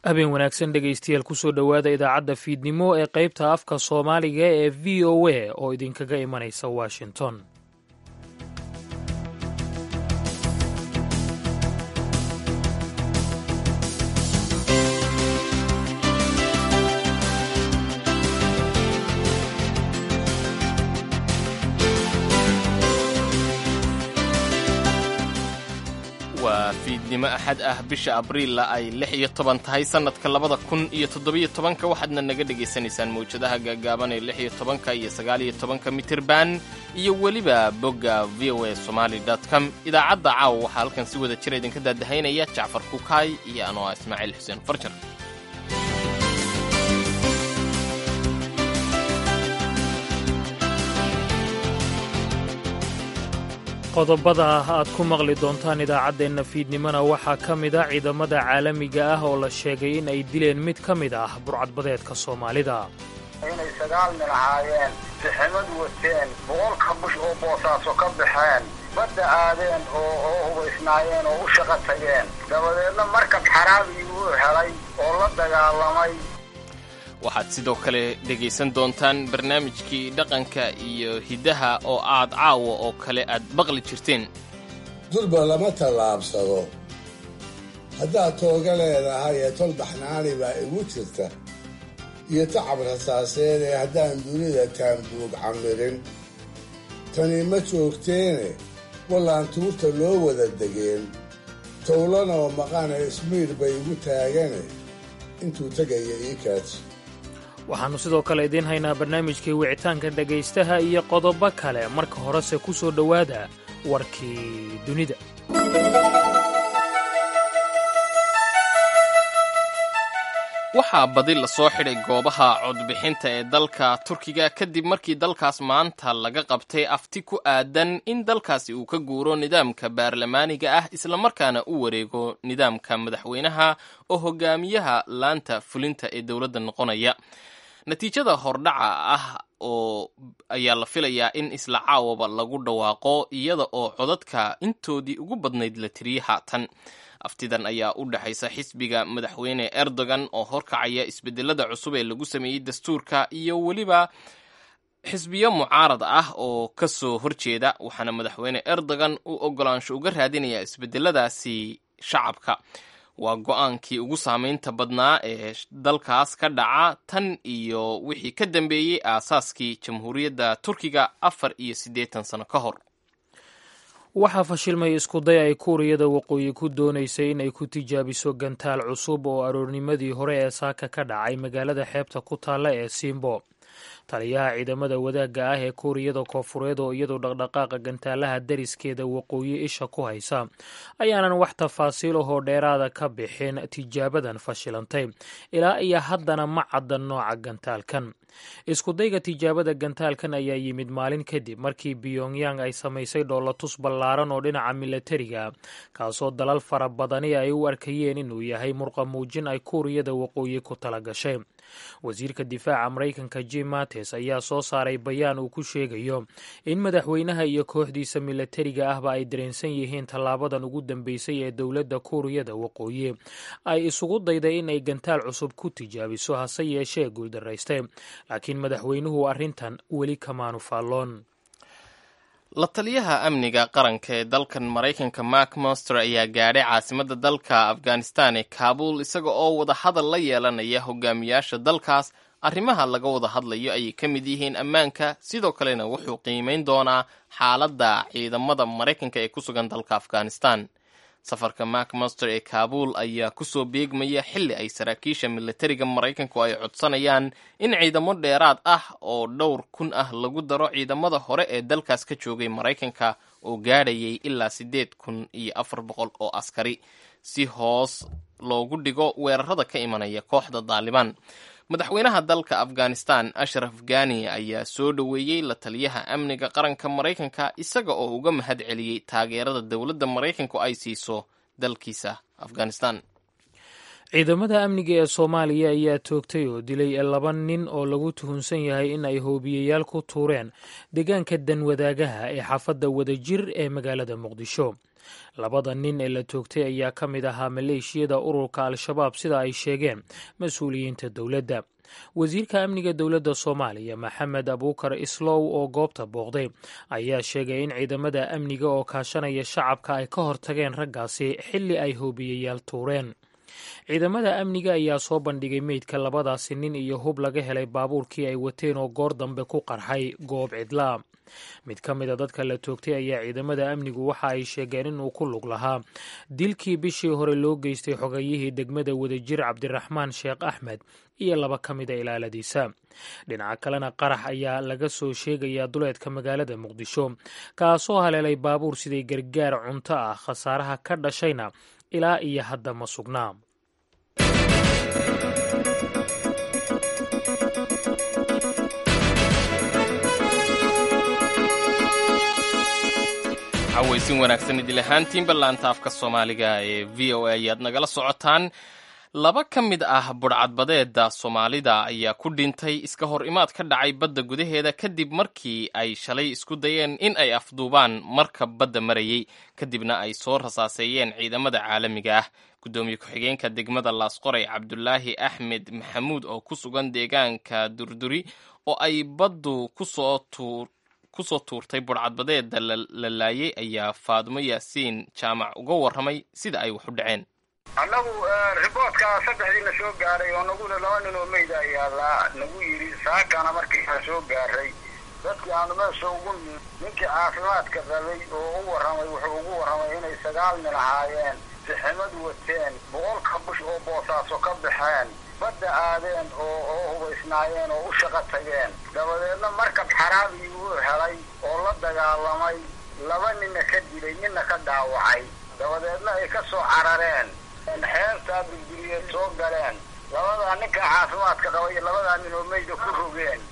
habeen wanaagsan dhegaystayaal kusoo dhowaada idaacadda fiidnimo ee qaybta afka soomaaliga ee v o a oo idinkaga imanaysa washington waa fiidnimo axad ah bisha abriilla ay lix iyo toban tahay sannadka labada kun iyo toddobiyo tobanka waxaadna naga dhegaysanaysaan mawjadaha gaagaaban ee lix iyo tobanka iyo sagaaliyo tobanka mitirban iyo weliba bogga v o a somaali com idaacadda caawa waxaa halkan si wada jira idinka daadahaynaya jacfar kukaay iyo anoo ah ismaaciil xuseen farjar qodobada aad ku maqli doontaan idaacaddeenna fiidnimona waxaa ka mid a ciidamada caalamiga ah oo la sheegay in ay dileen mid ka mid ah burcadbadeedka soomaalida inay sagaal nin ahaayeen siximad wateen boqolka bush oo boosaaso ka baxeen badda aadeen oo oo hubaysnaayeen oo u shaqo tageen dabadeedna markab xaraabi uu helay oo la dagaalamay waxaad sidoo kale dhegaysan doontaan barnaamijkii dhaqanka iyo hiddaha oo aad caawa oo kale aad maqli jirteen durba lama tallaabsado haddaad tooga leedahay ee tol baxnaani baa igu jirta iyo tacab rasaaseed ee haddaan dunida taanbuug camirin tani ma joogteene wallaan tuurta loo wada degeen towlanoo maqane ismiir bay igu taagane intuu tegaya ii kaadsi waxaannu sidoo kale idiin haynaa barnaamijkii wicitaanka dhegaystaha iyo qodobo kale marka horese ku soo dhowaada warkii dunida waxaa badi lasoo xidhay goobaha codbixinta ee dalka turkiga kadib markii dalkaas maanta laga qabtay afti ku aadan in dalkaasi uu ka guuro nidaamka baarlamaaniga ah islamarkaana u wareego nidaamka madaxweynaha oo hogaamiyaha laanta fulinta ee dowladda noqonaya natiijada hordhaca ah oo ayaa la filayaa in isla caawaba lagu dhawaaqo iyada oo codadka intoodii ugu badnayd la tiriyey haatan aftidan ayaa u dhexaysa xisbiga madaxweyne erdogan oo horkacaya isbedelada cusub ee lagu sameeyey dastuurka iyo weliba xisbiyo mucaarad ah oo ka soo horjeeda waxaana madaxweyne erdogan uu ogolaansho uga raadinayaa isbedeladaasi shacabka waa go-aankii ugu saameynta badnaa ee dalkaas ka dhaca tan iyo wixii ka dambeeyey aasaaskii jamhuuriyadda turkiga afar iyo siddeetan sano ka hor waxaa fashilmay iskuday ay kuuriyada waqooyi ku doonaysay inay ku tijaabiso gantaal cusub oo aroornimadii hore ee saaka ka dhacay magaalada xeebta ku taalla ee simbo taliyaha ciidamada wadaagga ah ee kuuriyada koofureed oo iyadoo dhaqdhaqaaqa gantaalaha dariskeeda waqooyi isha ku haysa ayaanan wax tafaasiil ahoo dheeraada ka bixin tijaabadan fashilantay ilaa iyo haddana ma cadda nooca gantaalkan iskudayga tijaabada gantaalkan ayaa yimid maalin kadib markii pyongyang ay samaysay dhoolatus ballaaran oo dhinaca milatariga kaasoo dalal fara badani ay u arkayeen inuu yahay murqa muujin ay kuuriyada waqooyi ku tala gashay wasiirka difaaca maraykanka jim mates ayaa soo saaray bayaan uu ku sheegayo in madaxweynaha iyo kooxdiisa milatariga ahba ay dareensan yihiin tallaabadan ugu dambeysay ee dowladda kuuriyada waqooyi ay isugu dayday in ay gantaal cusub ku tijaabiso hase yeeshee guuldaraystay laakiin madaxweynuhu arrintan weli kamaanu faalloon la taliyaha amniga qaranka ee dalkan maraykanka mark monster ayaa gaadhay caasimadda dalka afghanistan ee kaabul isaga oo wada hadal la yeelanaya hogaamiyaasha dalkaas arrimaha laga wada hadlayo ayay ka mid yihiin ammaanka sidoo kalena wuxuu qiimeyn doonaa xaaladda ciidamada maraykanka ee ku sugan dalka afghanistan safarka mark monster ee kaabul ayaa kusoo beegmaya xilli ay saraakiisha milatariga maraykanku ay codsanayaan in ciidamo dheeraad ah oo dhowr kun ah lagu daro ciidamada hore ee dalkaas ka joogay maraykanka oo gaadhayay ilaa siddeed kun iyo afar boqol oo askari si hoos loogu dhigo weerarada ka imanaya kooxda daalibaan madaxweynaha dalka afghanistan ashraf ghani ayaa soo dhoweeyey la taliyaha amniga qaranka maraykanka isaga oo uga mahad celiyey taageerada dowladda maraykanku ay siiso dalkiisa afghanistan ciidamada amniga ee soomaaliya ayaa toogtay oo dilay laba nin oo lagu tuhunsan yahay in ay hoobiyeyaal ku tuureen deegaanka danwadaagaha ee xaafadda wadajir ee magaalada muqdisho labada nin ee la toogtay ayaa ka mid ahaa maleeshiyada ururka al-shabaab sida ay sheegeen mas-uuliyiinta dowladda wasiirka amniga dowladda soomaaliya maxamed abuukar islow oo goobta booqday ayaa sheegay in ciidamada amniga oo kaashanaya shacabka ay ka hortageen raggaasi xilli ay hoobiyeyaal tuureen ciidamada amniga ayaa soo bandhigay meydka labadaasi nin iyo hub laga helay baabuurkii ay wateen oo goor dambe ku qarxay goob cidlaa mid ka mida dadka la toogtay ayaa ciidamada amnigu waxa ay sheegeen inuu ku lug lahaa dilkii bishii hore loo geystay xogayihii degmada wadajir cabdiraxmaan sheekh axmed iyo laba ka mida ilaaladiisa dhinaca kalena qarax ayaa laga soo sheegayaa duleedka magaalada muqdisho kaasoo haleelay baabuur siday gargaar cunto ah khasaaraha ka dhashayna ilaa iyo hadda ma sugnaa cawaysin wanaagsan idil ahaantiinba laanta afka soomaaliga ee v o a ayaad nagala socotaan laba ka mid ah budhcadbadeeda soomaalida ayaa ku dhintay iska hor imaad ka dhacay badda gudaheeda kadib markii ay shalay isku dayeen in ay afduubaan marka badda marayey kadibna ay soo rasaaseeyeen ciidamada caalamiga ah guddoomiye ku-xigeenka degmada laasqoray cabdulaahi axmed maxamuud oo ku sugan deegaanka durduri oo ay baddu kusoo tuur kusoo tuurtay budhcadbadeeda la laayay ayaa faadumo yaasiin jaamac uga warramay sida ay wax u dhaceen annagu riboodka saddexdiina soo gaaray oo naguna laba nin oo meyda ayaa nagu yidhi saakana markii aan soo gaaray dadkii aanu meesha ugu ni ninkii caafimaadka qabay oo u warramay wuxuu ugu warramay inay sagaal nin ahaayeen siximad wateen boqolka bush oo boosaaso ka baxeen badda aadeen oo oo hubaysnaayeen oo u shaqo tageen dabadeedna markab xaraabii uu helay oo la dagaalamay laba ninna ka dilay ninna ka dhaawacay dabadeedna ay ka soo carareen xeertaa durduriyeed soo galeen labadaa ninka caafimaadka qaba iyo labadaa nin oo meyda ku rogeen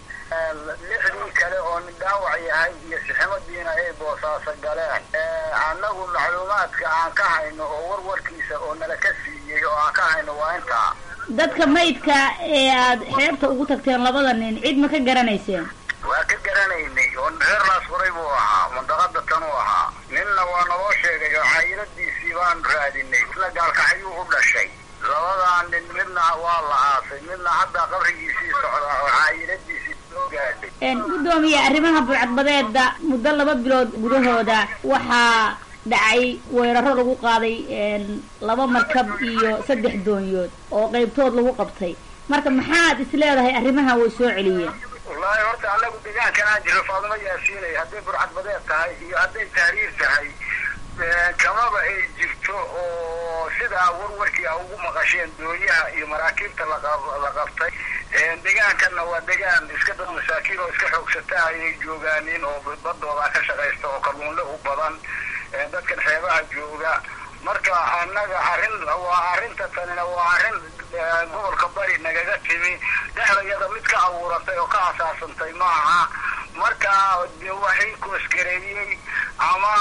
lixdii kale oo nin dhaawac yahay iyo siximadiina ay boosaaso galeen annagu macluumaadka aan ka hayno oo warwarkiisa oo nala ka siiyey oo aan ka hayno waa intaa dadka maydka ee aad xeebta ugu tagteen labada nin cid ma ka garanayseen waa ka garanaynay oo reer laasfuray buu ahaa mandaqada tanuu ahaa ninna waa naloo sheegay oo caayiladiisii baanu raadinay isna gaalkaxyuu u dhashay labadaa nin midna waa la aasay midna hadda qabrigiisii socdaa oo caayiladiisii soo gaadhay guddoomiye arrimaha burcadbadeeda muddo laba bilood gudahooda waxaa dhacay weeraro lagu qaaday laba markab iyo saddex doonyood oo qaybtood lagu qabtay marka maxaad is leedahay arrimaha way soo celiyeen wallaahi horta annagu deegaankan aan jiro faadumo yaasiinay hadday burcadbadeed tahay iyo hadday tahriir tahay kamaba ay jirto oo sidaa warwarkii a ugu maqasheen doonyaha iyo maraakiibta lala qabtay deegaankanna waa deegaan iska dad masaakiin oo iska xoogsata ayay joogaanin oo badooda ka shaqaysta oo kalluunle u badan dadkan xeebaha jooga marka annaga arrin waa arrinta tanina waa arrin gobolka bari nagaga timi dhexdayada mid ka abuuratay oo ka asaasantay maaha marka de waxay koosgareeyey ama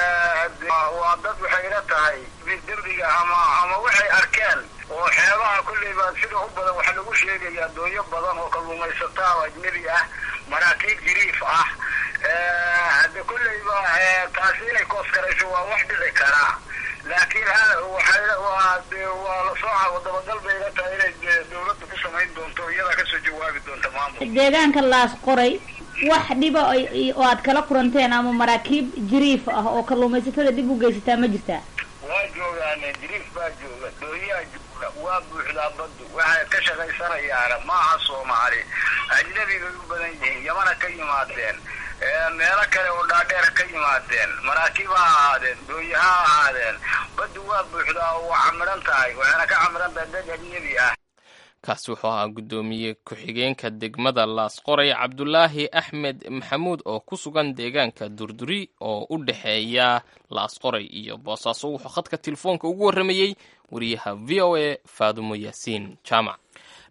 waa dad waxay ila tahay dembiga ama ama waxay arkeen oo xeebaha kulleyba sida u badan waxaa lagu sheegayaa doonyo badan oo kalluumaysataa oo ajnebi ah maraakiib jiriif ah hade kulleyba taasi inay koosgarayso waa wax dhici karaa laakiin waa waa lasoo dabagal bay ila tahay inay dawladda ku samayn doonto iyadaa kasoo jawaabi doonta maamul deegaanka laas qoray wax dhiba oo aad kala kuranteen ama maraakiib jiriif ah oo kalluumaysatada dhib u geysataa ma jirtaa waa joogaane jiriif baa jooga doonyaha jooga waa buuxdaa baddu waxay ka shaqaysanayaana maaha soomaali ajnabi bay u badan yihiin yamana ka yimaadeen meelo kale oo dhaadheera ka yimaadeen maraakiib ha ahaadeen doonyo ha ahaadeen baddu waa buuxdaa oo waa camiran tahay waxayna ka camiran tahay dad ajnebi ah kaasi wuxuu ahaa guddoomiye ku-xigeenka degmada laasqoray cabdulaahi axmed maxamuud oo ku sugan deegaanka durduri oo u dhexeeya laasqoray iyo boosaaso wuxuu khadka telefoonka ugu warramayey wariyaha v o a faadumo yaasiin jaamac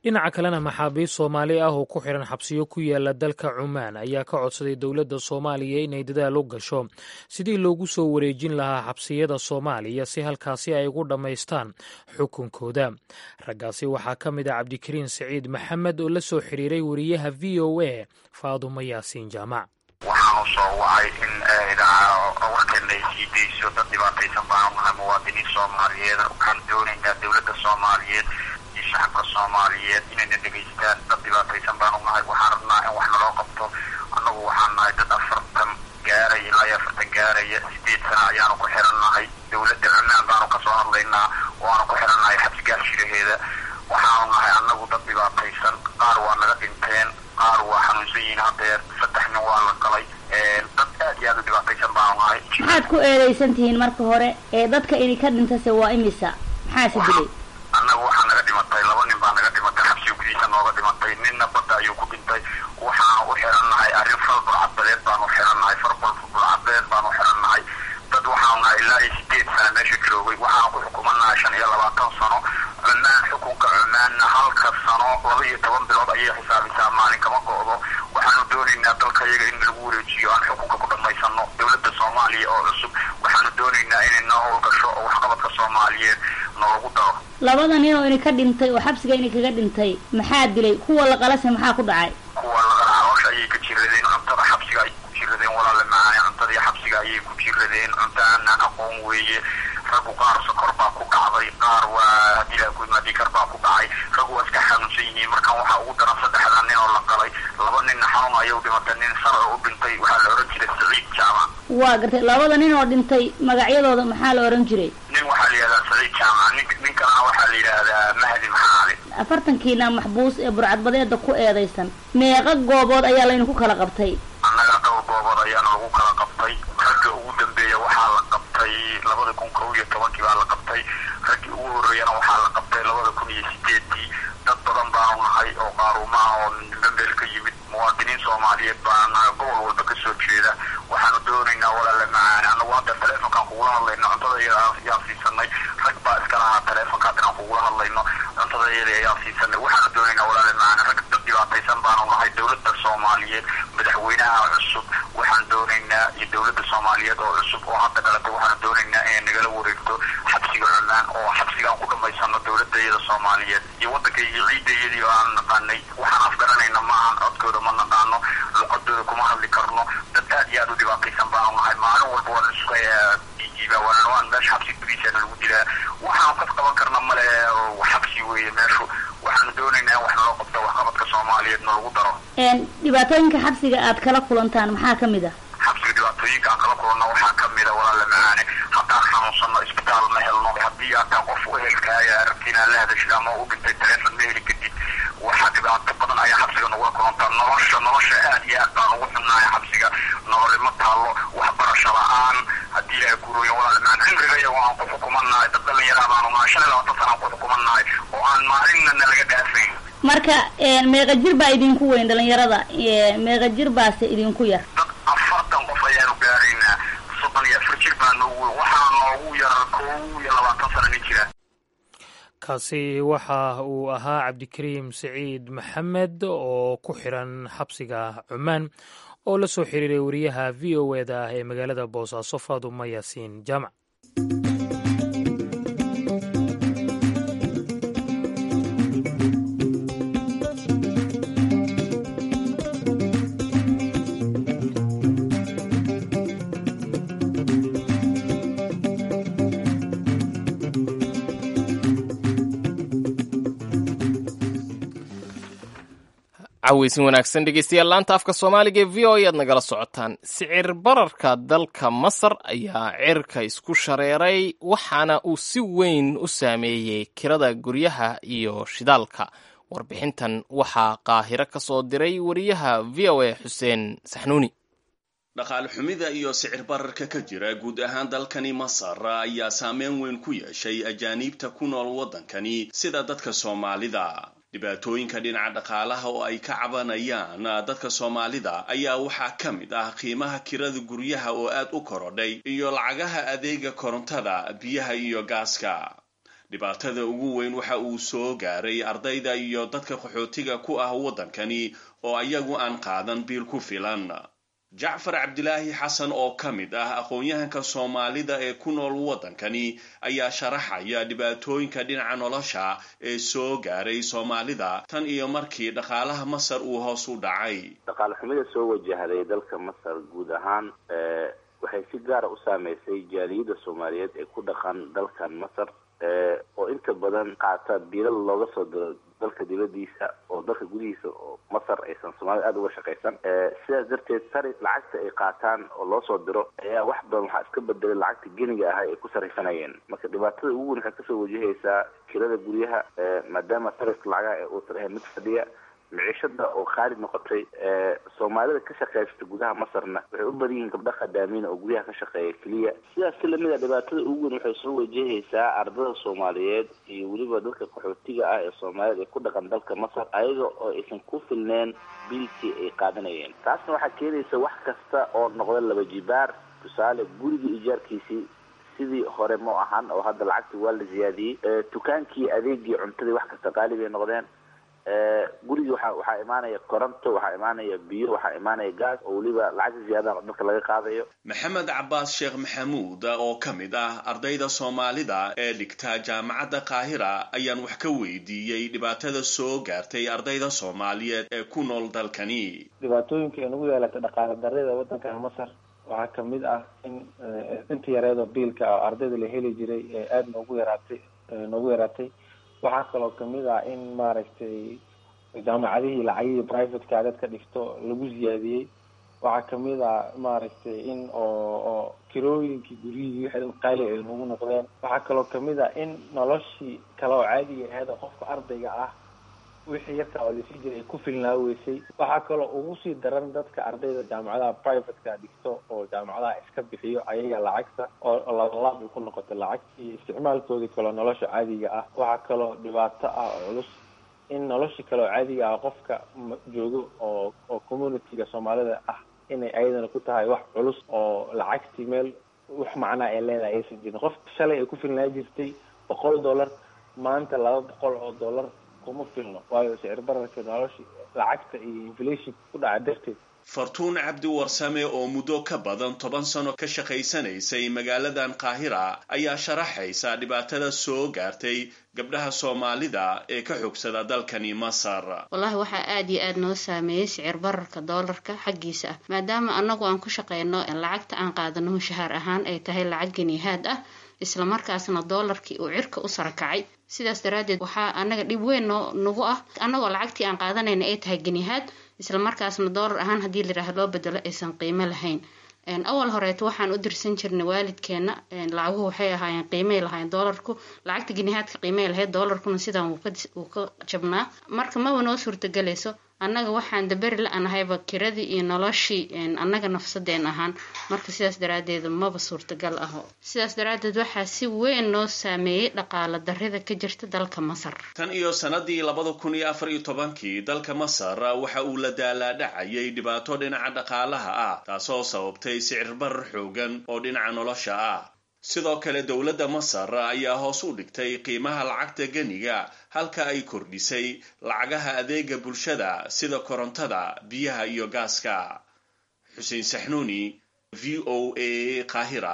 dhinaca kalena maxaabiist soomaali ah oo ku xiran xabsiyo ku yaala dalka cumaan ayaa ka codsaday dowladda soomaaliya inay dadaal u gasho sidii loogu soo wareejin lahaa xabsiyada soomaaliya si halkaasi ay ugu dhammaystaan xukunkooda raggaasi waxaa ka mid ah cabdikariin siciid maxamed oo la soo xiriiray wariyaha v o a faadumo yaasiin jaamac waxaanu soo wacay in idaaca warkeena ay sii dayso dad dhibaataysan baanu nahay muwaadiniin soomaaliyeed waxaan doonaynaa dowladda soomaaliyeed iyo shacabka soomaaliyeed inayna dhegaystaan dad dhibaataysan baanu nahay waxaan rabnaa in wax naloo qabto annagu waxaan nahay dad afartan gaaraya ilaa iyo afartan gaaraya sideed sana ayaanu ku xiran nahay dowladda cumaan baanu kasoo hadlaynaa waanu ku xiran nahay xabsigaashiraheeda waxaanu nahay annagu dad dhibaataysan qaar waa naga dhinteen qaar waa xanuunsan yihiin hadeer saddex nin waa la galay dad aad iyo aad u dhibaataysan baanu nahay maxaad ku eedaysan tihiin marka hore ee dadka idinka dhintase waa imisa maxaase dilay annaga waxaa naga dhimatay laba nin baa naga dhimatay xabsiga gudihiisa nooga dhimatay ninna badda ayuu ku dhintay waxaan u xiran nahay arrin fal bulcadbadeed baanu u xiran nahay far bulcadbadeed baanu u xiran nahay dad waxaanu nahay ilaa iyo sideed sana meesha joogay waxaan ku xukumanahay shan iyo labaatan sano cumaan xukunka cumaanna halka sano laba iyo toban bilood ayay xisaabisaa maalin kama go'do waxaanu doonaynaa dalka iyaga in lagu wareejiyo aan xukunka ku dhammaysano dowladda soomaaliya oo cusub waxaanu doonaynaa inay noo howlgasho oo waxqabadka soomaaliyeed noolagu daro labada nin oo idinka dhintay oo xabsiga idinkaga dhintay maxaa dilay kuwa la qalase maxaa ku dhacay kuwa laqala caloosha ayay ka jiradeen cuntada xabsiga ayay ku jiradeen walaale macaane cuntadii xabsiga ayay ku jiradeen cunto aanaan aqoon weeye raggu qaar sokor baa ku dhacday qaar waa dilaagudmadikar baa ku dhacay raggu waa iska xanuunsan yihiin markan waxaa ugu daran saddexda nin oo la qalay laba ninna xanuun ayuu dhimatay nin sarci u dhintay waxaa la ohan jiray saciid jaamac waa gartay labada nin oo dhintay magacyadooda maxaa la ohan jiray nin waxaa la yidhahdaa saciid jaamac nin nin kalena waxaa la yidhaahdaa mahdi maxaali afartankiina maxbuus ee burcadbadeeda ku eedaysan meeqa goobood ayaa laydinku kala qabtay annaga dhowr goobood ayaana lagu kala qabtay ragga ugu dambeeya waxaa la qabtay labada kun kow iyo tobankii baa la qabtay raggii ugu horreeyana waxaa la qabtay labada kun iyo sideedii dad badan baanu nahay oo qaaruuma ah oo bambeel ka yimid muwaadiniin soomaaliyeed baana nahay gobol walba kasoo jeeda waxaanu doonaynaa walaale macaane annagu hadda taleefonkaan kugula hadlayno cuntada iyada ayaan siisanay rag baa iska lahaa taleefonka hadda aan kugula hadlayno cuntada iyada ayaan siisanay waxaanu doonaynaa walaale macaane rag dad dhibaataysan baanu nahay dowladda soomaaliyeed madaxweynaha cusub waxaan doonaynaa iyo dowladda soomaaliyeed oo cusub oo hadda dhalatay waxaanu doonaynaa inay nagala wareegto xabsiga cumaan oo xabsigaan ku dhammaysano dowladda iyada soomaaliyeed iyo waddanka iyo ciidda iyadii oo aan naqaanay waxaan afgaranayna maahan codkooda ma naqaano luqadooda kuma hadli karno dad aad iyo aad u dhibaataysan baanu nahay maalin walba waan isku jiiba waana waan meesha xabsi gudihiisana lagu dilaa waxaan kas qaban karna male xabsi weeye meeshu waxaanu doonaynaa in wax naloo qabto waxqabadka soomaaliyeed nalagu daro dhibaatooyinka xabsiga aad kala kulantaan maxaa ka mid ah xabsiga dhibaatooyinka aan kala kulanno waxaa ka mid a walaale macaane haddaan xanuunsanno isbitaal ma helno haddii ataa qof u ehelkaaya aragti inaad la hadashid ama u dhintay taleefon ma heli kadib waxaa dhibaato badan ayaa xabsiga nagula kulantaa nolosha nolosha aad iyo aad baan ugu xunnahay xabsiga nololi ma taallo waxbarasho la-aan haddii ilaahay guurooyo walaale macaan cimriga iyago aan ku xukumannahay dad dhallinyaraa baanu nahay shan iyo labaatan sana aan ku xukumannahay oo aan maalinna nalaga dhaafayn marka meeqa jir baa idinku weyn dhalinyarada meeqa jir baase idinku yar dad afartan qof ayaanu gaaraynaa soddon iyo afar jir baa noogu weyn waxaa noogu yar kow iyo labaatan sana nin jira kaasi waxa uu ahaa cabdikariim siciid maxamed oo ku xiran xabsiga cumaan oo la soo xiriiray wariyaha v o eda ah ee magaalada boosaaso faaduma yaasiin jaamac caweysin wanaagsan dhegeystayaal laanta afka soomaaliga ee v o e aad nagala socotaan sicir bararka dalka masar ayaa cirka isku shareeray waxaana uu si weyn u saameeyey kirada guryaha iyo shidaalka warbixintan waxaa qaahiro ka soo diray wariyaha v o a xuseen saxnuuni dhaqaale xumida iyo sicir bararka ka jira guud ahaan dalkani masar ayaa saameyn weyn ku yeeshay ajaaniibta ku nool waddankani sida dadka soomaalida dhibaatooyinka dhinaca dhaqaalaha oo ay ka cabanayaan dadka soomaalida ayaa waxaa ka mid ah qiimaha kirada guryaha oo aad u korodhay iyo lacagaha adeega korontada biyaha iyo gaaska dhibaatada ugu weyn waxa uu soo gaaray ardayda iyo dadka qaxootiga ku ah waddankani oo ayagu aan qaadan biil ku filan jacfar cabdilaahi xasan oo ka mid ah aqoon-yahanka soomaalida ee ku nool waddankani ayaa sharaxaya dhibaatooyinka dhinaca nolosha ee soo gaaray soomaalida tan iyo markii dhaqaalaha masar uu hoos u dhacay dhaqaale xumida soo wajahday dalka masar guud ahaan waxay si gaara u saameysay jaaliyadda soomaaliyeed ee ku dhaqan dalkan masar oo inta badan qaata biilal looga soo diro dalka dibadiisa oo dalka gudihiisa oo masar aysan soomaalida aada uga shaqaysan sidaas darteed sari lacagta ay qaataan oo loo soo diro ayaa wax badan waxaa iska bedelay lacagta geniga ahay ay ku saraysanayeen marka dhibaatada ugu weyn waxay kasoo wajahaysaa kirada guryaha maadaama sarifka lacagaha ee uu tarahay mid fadhiya miciishada oo qaali noqotay soomaalida ka shaqeysta gudaha masarna waxay u badan yihiin gabdha khadaamiina oo guryaha ka shaqeeya keliya sidaas si lamid a dhibaatada ugu weyn waxay soo wajahaysaa ardada soomaaliyeed iyo weliba dadka qaxootiga ah ee soomaaliyeed ee ku dhaqan dalka masar ayaga oo aysan ku filneen biilkii ay qaadanayeen taasna waxaa keenaysa wax kasta oo noqda laba jibaar tusaale guriga ijaarkiisii sidii hore ma ahan oo hadda lacagtii waa la ziyaadiyey dukaankii adeegii cuntadii wax kasta qaali bay noqdeen gurigii waa waxaa imaanaya koronto waxaa imaanaya biyo waxaa imaanaya gaas oo weliba lacagta ziyaadaha dadka laga qaadayo maxamed cabaas sheekh maxamuud oo ka mid ah ardayda soomaalida ee dhigta jaamacadda qaahira ayaan wax ka weydiiyey dhibaatada soo gaartay ardayda soomaaliyeed ee ku nool dalkani dhibaatooyinka ay nagu yeelatay dhaqaale darrida waddanka masar waxaa kamid ah in inta yareedoo biilka oo ardayda la heli jiray ee aada noogu yaraatay noogu yaraatay waxaa kaloo kamid ah in maaragtay jaamacadihii lacagihii privateka dadka dhigto lagu ziyaadiyey waxaa kamid ah maaragtay in oo oo kirooyinkii guryihii wixii qaali ay nagu noqdeen waxaa kaloo kamid ah in noloshii kale oo caadiga ahayd oo qofka ardayga ah wixii yarka oo lasii jiray ay ku filnaa weysay waxaa kaloo ugu sii daran dadka ardayda jaamacadaha privateka dhigto oo jaamacadaha iska bixiyo ayaga lacagta oo labalaab ay ku noqotay lacagtii isticmaalkoodii kaloo nolosha caadiga ah waxaa kaloo dhibaato ah oo culus in noloshii kale oo caadiga ah qofka joogo oo oo communityga soomaalida ah inay ayadana ku tahay wax culus oo lacagtii meel wax macnaa ay leedahay aysan jirin qofka shalay ay ku filnaa jirtay boqol dollar maanta laba boqol oo dollar kuma filno waayo sicir bararka nolosha lacagta iyo inflationka ku dhaca darteed fartuun cabdi warsame oo muddo ka badan toban sano ka shaqaysanaysay magaaladan qaahira ayaa sharaxaysa dhibaatada soo gaartay gabdhaha soomaalida ee ka xogsada dalkani masar wallaahi waxaa aada iyo aada noo saameeyey sicir bararka doolarka xaggiisa ah maadaama annagu aan ku shaqeyno lacagta aan qaadano mushahaar ahaan ay tahay lacag ganihaad ah islamarkaasna doolarkii uu cirka u sarakacay sidaas daraaddeed waxaa annaga dhib weyn noo nagu ah annagoo lacagtii aan qaadanayna ay tahay ganihaad islamarkaasna doolar ahaan haddii layidhaaha loo bedelo aysan qiimo lahayn awal horeeto waxaan u dirsan jirnay waalidkeena lacaguhu waxay ahaayeen qiimay lahayn doolarku lacagta ginihaadka qiimay lahayd doolarkuna sidaan wuu ka jabnaa marka maba noo suurtagelayso annaga waxaan daberi la-anahayba kiradii iyo noloshii annaga nafsadeen ahaan marka sidaas daraadeed maba suurtagal aho sidaas daraadeed waxaa si weyn noo saameeyey dhaqaala darrida ka jirta dalka masar tan iyo sanadii labada kun iyo afar iyo tobankii dalka masar waxa uu la daalaadhacayay dhibaato dhinaca dhaqaalaha ah taasoo sababtay sicir barar xoogan oo dhinaca nolosha ah sidoo kale dowladda masar ayaa hoos u dhigtay qiimaha lacagta geniga halka ay kordhisay lacagaha adeega bulshada sida korontada biyaha iyo gaaska xuseen saxnuuni v o a qaahira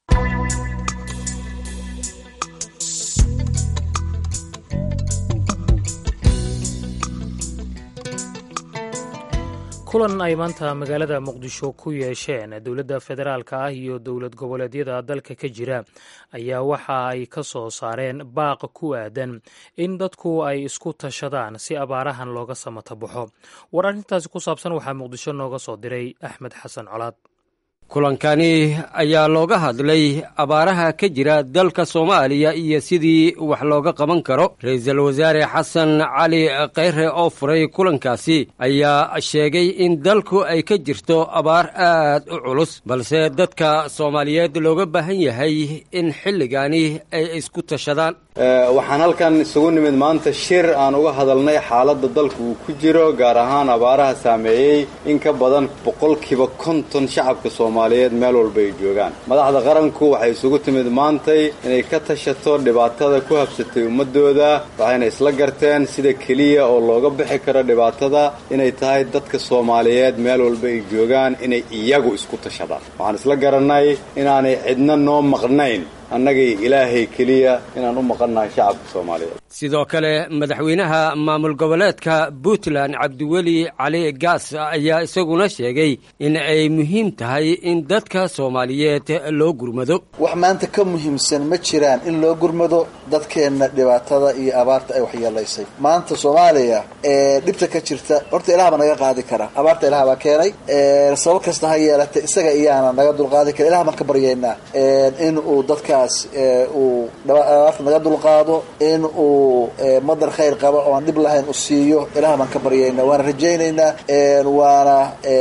kulan ay maanta magaalada muqdisho ku yeesheen dowladda federaalka ah iyo dowlad goboleedyada dalka ka jira ayaa waxa ay ka soo saareen baaq ku aadan in dadku ay isku tashadaan si abaarahan looga samata baxo war arrintaasi ku saabsan waxaa muqdisho nooga soo diray axmed xasan colaad kulankani ayaa looga hadlay abaaraha ka jira dalka soomaaliya iyo sidii wax looga qaban karo ra-iisul wasaare xasan cali kheyre oo furay kulankaasi ayaa sheegay in dalku ay ka jirto abaar aad u culus balse dadka soomaaliyeed looga baahan yahay in xilligani ay isku tashadaan waxaan halkan isugu nimid maanta shir aan uga hadalnay xaaladda dalku uu ku jiro gaar ahaan abaaraha saameeyey in ka badan boqolkiiba konton shacabka soomaaliya soomaaliyeed meel walba ay joogaan madaxda qaranku waxay isugu timid maantay inay ka tashato dhibaatada ku habsatay ummadooda waxayna isla garteen sida keliya oo looga bixi karo dhibaatada inay tahay dadka soomaaliyeed meel walba ay joogaan inay iyagu isku tashadaan waxaan isla garannay inaanay cidna noo maqnayn annagay ilaahay keliya inaan u maqannahay shacabka soomaaliyeed sidoo kale madaxweynaha maamul goboleedka puntland cabdiweli cali gaas ayaa isaguna sheegay in ay muhiim tahay in dadka soomaaliyeed loo gurmado wax maanta ka muhiimsan ma jiraan in loo gurmado dadkeenna dhibaatada iyo abaarta ay waxyeelaysay maanta soomaaliya ee dhibta ka jirta horta ilaah baa naga qaadi kara abaarta ilaah baa keenay sabab kasta ha yeelatay isaga iyaana naga dulqaadi kara ilah baan ka baryaynaa in uu dadkaas uu abaarta naga dulqaado in uu madar khayr qaba oo aan dhib lahayn u siiyo ilaah baan ka baryaynaa waana rajaynaynaa waana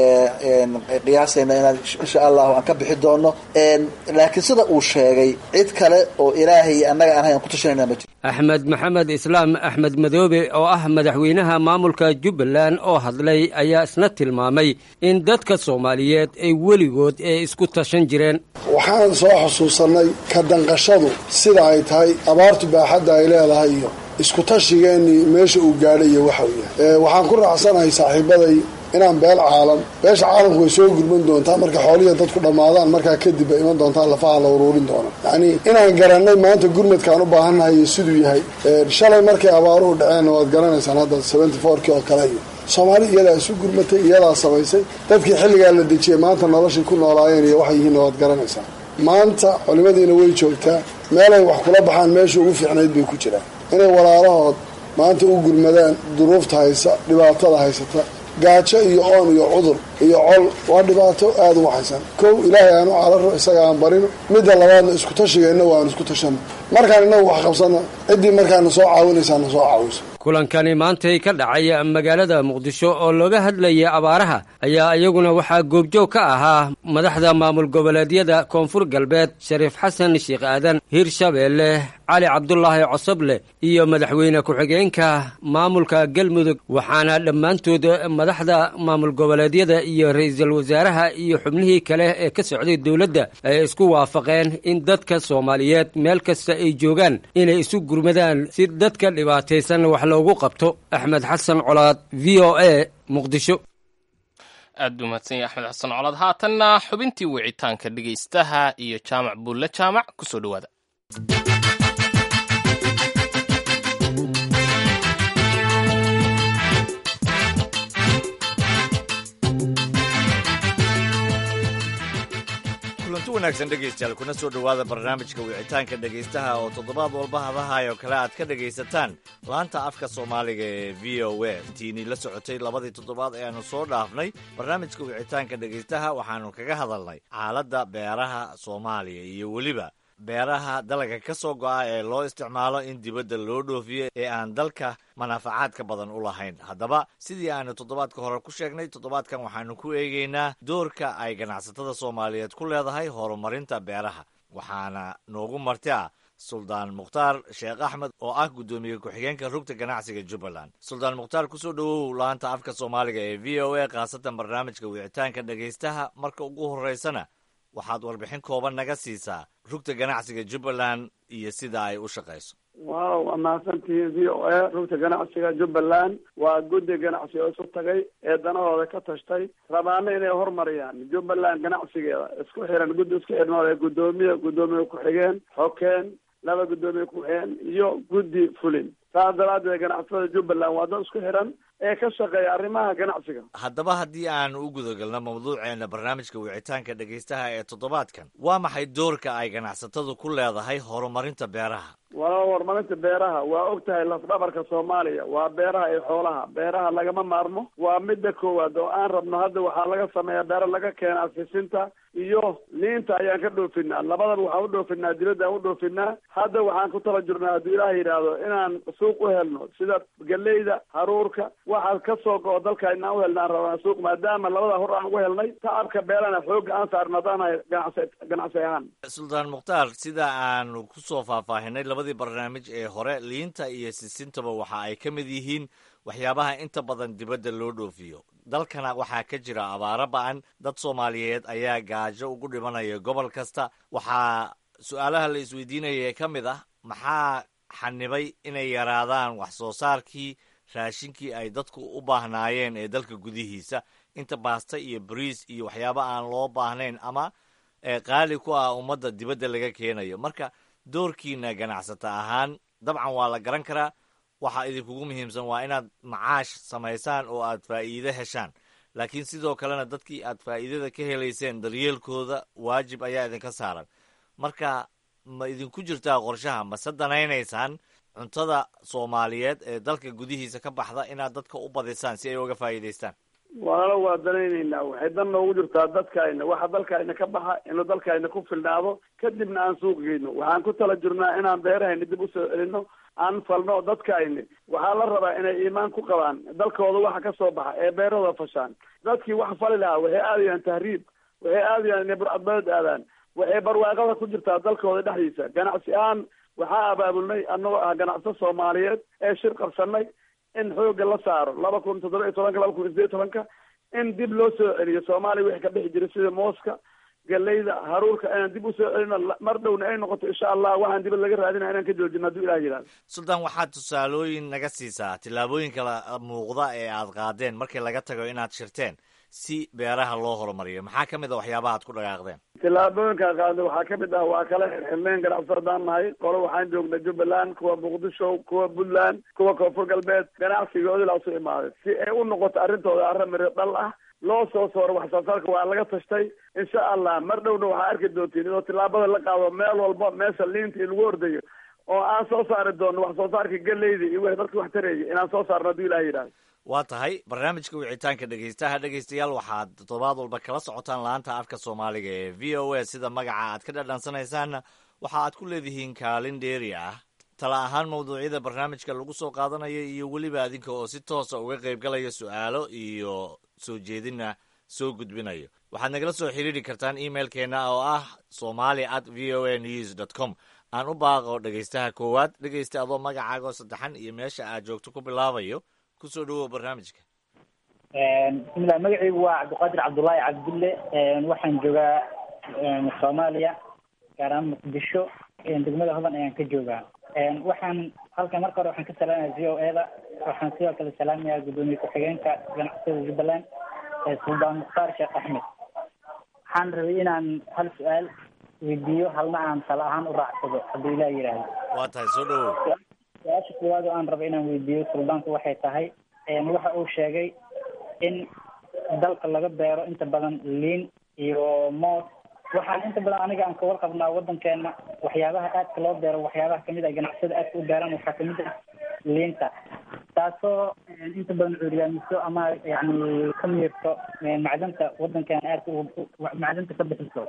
qiyaasaynaa inaan insha allahu aan ka bixi doono laakiin sida uu sheegay cid kale oo ilaahay iyo annaga aan hayn aan ku tashanayna ma jiro axmed maxamed islaam axmed madoobe oo ah madaxweynaha maamulka jubbaland oo hadlay ayaa isna tilmaamay in dadka soomaaliyeed ay weligood ee isku tashan jireen waxaan soo xusuusannay ka danqashadu sida ay tahay abaartu baaxadda ay leedahay iyo isku tashigeennii meesha uu gaadhay iyo waxa uu yahay waxaan ku raacsanahay saaxiibaday inaan beel caalam beesha caalamku way soo gurman doontaa marka xoolihiia dadku dhammaadaan markaa kadib bay iman doontaa lafaha la uruurin doona yacnii inaan garannay maanta gurmadkaan u baahannahay iyo siduu yahay shalay markay abaaruhu dhaceenna waad garanaysaan hadda seventy fourkii oo kale iyo soomaali iyadaa isu gurmatay iyadaa samaysay dadkii xilligaa la dejiyey maanta noloshii ku noolaayeen iyo waxay yihiinna waad garanaysaa maanta culimadiina way joogtaa meelay wax kula baxaan meesha ugu fiicnayd bay ku jiraan inay walaalahood maanta u gurmadaan duruufta haysa dhibaatada haysata gaajo iyo oon iyo cudur iyo col waa dhibaato aada u waxaysan kow ilaahay aan u cararo isaga aan barino midda labaadna isku tashigeenna waan isku tashano markaan innagu wax qabsanno ciddii markaana soo caawinaysaa na soo caawiso kulankani maantay ka dhacay magaalada muqdisho oo looga hadlayay abaaraha ayaa iyaguna waxaa goobjoog ka ahaa madaxda maamul goboleedyada koonfur galbeed shariif xasan sheekh aadan hirshabeelle cali cabdulaahi cosoble iyo madaxweyne ku-xigeenka maamulka galmudug waxaana dhammaantood madaxda maamul goboleedyada iyo ra-iisul wasaaraha iyo xubnihii kale ee ka socday dowladda ay isku waafaqeen in dadka soomaaliyeed meel kasta ay joogaan inay isu gurmadaan si dadka dhibaataysan wax loogu qabto axmed xasan colaad v o a muqdisho aad u mahadsanya axmed xasan colaad haatanna xubintii wicitaanka dhegaystaha iyo jaamac buulle jaamac kusoo dhowaada kulanti wanaagsan dhegaystayaal kuna soo dhowaada barnaamijka wicitaanka dhegaystaha oo toddobaad walba hadahay oo kale aad ka dhegaysataan laanta afka soomaaliga ee v o a tiinii la socotay labadii toddobaad ee aanu soo dhaafnay barnaamijka wicitaanka dhegaystaha waxaanu kaga hadalnay xaaladda beeraha soomaaliya iyo weliba beeraha dalaga ka soo go'a ee loo isticmaalo in dibadda loo dhoofiyo ee aan dalka manaafacaadka badan u lahayn haddaba sidii aanu toddobaadka hore ku sheegnay toddobaadkan waxaanu ku eegaynaa doorka ay ganacsatada soomaaliyeed ku leedahay horumarinta beeraha waxaana noogu marti ah suldaan mukhtaar sheekh axmed oo ah guddoomiye ku-xigeenka rugta ganacsiga jubbaland suldaan mukhtaar kusoo dhowow laanta afka soomaaliga ee v o a khaasatan barnaamijka wicitaanka dhegaystaha marka ugu horreysana waxaad warbixin kooban naga siisaa rugta ganacsiga jubbaland iyo sida ay u shaqayso waaw waa mahadsantihiin v o a rugta ganacsiga jubbaland waa guddi ganacsi oo isu tagay ee danahooda ka tashtay rabaana inay horumariyaan jubbaland ganacsigeeda isku xiran guddi isku xidhnood ee guddoomiye guddoomiye ku-xigeen xokeen laba guddoomiye ku-xigeen iyo guddi fulin saas daraaddeed ganacsatada jubbaland waa dad isku xiran ee ka shaqeeya arrimaha ganacsiga haddaba haddii aan u gudagalno mawduuceena barnaamijka wicitaanka dhegaystaha ee toddobaadkan waa maxay doorka ay ganacsatadu ku leedahay horumarinta beeraha waa horumarinta beeraha waa og tahay lafdhabarka soomaaliya waa beeraha iyo xoolaha beeraha lagama maarmo waa midda koowaad oo aan rabno hadda waxaa laga sameeyaa beero laga keena afisinta iyo liinta ayaan ka dhoofinaa labadaba waxaan u dhoofinaa dibadda aan u dhoofinaa hadda waxaan ku tala jirnaa hadduu ilaah yidhaahdo inaan suuq u helno sida galeyda haruurka waxaad ka soo go-o dalka inaan u helna aan rabnaa suuq maadaama labada hor aan ugu helnay tacabka beelana xoogga aan saarno haddaanahay ganacsi ganacsi ahaan suldaan mukhtaar sida aanu kusoo faahfaahinay labadii barnaamij ee hore liinta iyo sisintaba waxa ay ka mid yihiin waxyaabaha inta badan dibadda loo dhoofiyo dalkana waxaa ka jira abaaro ba-an dad soomaaliyeed ayaa gaajo ugu dhimanaya gobol kasta waxaa su-aalaha la isweydiinaya ka mid ah maxaa xanibay inay yaraadaan wax soo saarkii raashinkii ay dadku u baahnaayeen ee dalka gudihiisa inta baasta iyo bariis iyo waxyaaba aan loo baahnayn ama qaali ku ah ummadda dibadda laga keenayo marka doorkiina ganacsata ahaan dabcan waa la garan karaa waxa idinkugu muhiimsan waa inaad macaash samaysaan oo aad faa'iide heshaan laakiin sidoo kalena dadkii aad faa'iidada ka helayseen daryeelkooda waajib ayaa idinka saaran marka ma idinku jirtaa qorshaha mase danaynaysaan cuntada soomaaliyeed ee dalka gudihiisa ka baxda inaad dadka u badisaan si ay uga faa'iidaystaan walaalo waa danaynaynaa waxay dan noogu jirtaa dadkayna waxa dalkayna ka baxa inuu dalkayna ku filnaado kadibna aan suuq geyno waxaan ku tala jirnaa inaan beerahayna dib usoo celino aan falno dadkayni waxaa la rabaa inay iimaan ku qabaan dalkooda waxa ka soo baxa ee beerahooda fashaan dadkii wax fali lahaa waxay aadayaan tahriib waxay aadayaan inay burcadbadeed aadaan waxay barwaaqada ku jirtaa dalkooda dhexdiisa ganacsi ahaan waxaa abaabulnay annagoo ah ganacso soomaaliyeed ee shir qabsanay in xoogga la saaro laba kun toddoba iyo tobanka laba kun iyo sideed iyo tobanka in dib loo soo celiyo soomaaliya wixii ka bixi jiray sida mooska galeyda haruurka inaan dib usoo celino mar dhowna ay noqoto insha allah waxaan dibad laga raadinaya inaan ka joojino hadduu ilah yidhahdo sultan waxaad tusaalooyin naga siisaa tillaabooyinka la muuqda ee aad qaadeen markii laga tago inaad shirteen si beeraha loo horumariyo maxaa ka mid a waxyaabaha ad ku dhaqaaqdeen tillaabooyinka qaadnay waxaa ka mid ah waa kala xirxirneen ganacsardaan nahay qolo waxaan joognay jubbaland kuwa muqdisho kuwa puntland kuwa koonfur galbeed ganacsigoodi la usu imaaday si ay u noqoto arrintooda arrin miro dhal ah loo soo sooro wax soo saarka waa laga tashtay insha allah mar dhowna waxaa arki doontiin idoo tillaabada la qaado meel walba meesha liinta in lagu ordayo oo aan soo saari doono wax soo saarka galeyda iyo wixii dadka wax taraya inaan soo saarno hadduu ilah yidhahdo waa tahay barnaamijka wicitaanka dhegeystaha dhegeystayaal waxaad toddobaad walba kala socotaan laanta afka soomaaliga ee v o a sida magaca aad ka dhadhansanaysaanna waxa aad ku leedihiin kaalin dheeri ah tala ahaan mawduucyada barnaamijka lagu soo qaadanayo iyo weliba adinka oo si toosa uga qaybgalaya su-aalo iyo soo jeedina soo gudbinayo waxaad nagala soo xiriiri kartaan emailkeena oo ah somali at v o a news dot com aan u baaqo dhegeystaha koowaad dhegeysta adoo magacaagoo saddexan iyo meesha aad joogto ku bilaabayo kusoo dhawow barnaamijka bismillah magacaygu waa cabdiqaadir cabdullaahi cabdulle waxaan joogaa soomaaliya gaar ahaan muqdisho degmada hodan ayaan ka joogaa waxaan halkan marka hore waxaan ka salaamaya v o e da waxaan sidoo kale salaamayaa guddoomiye ku-xigeenka ganacsatada jubbaland suldaan mukhtaar sheekh axmed waxaan rabay inaan hal su-aal weydiiyo halna aan tala ahaan u raacsado hadduu ilaah yidhaahdo waa tahay soo dhawow su-aasha koowaad oo aan rabo inaan weydiiyo suldaanku waxay tahay waxa uu sheegay in dalka laga beero inta badan liin iyo moos waxaan inta badan aniga aan ka warqabnaa wadankeena waxyaabaha aadka loo beero waxyaabaha kamid ah ganacsada aadka u beeraan waxaa kamid ah liinta taasoo inta badan cuuryaamiso ama yani ka miirto macdanta wadankeena aadka macdanta ka bixiso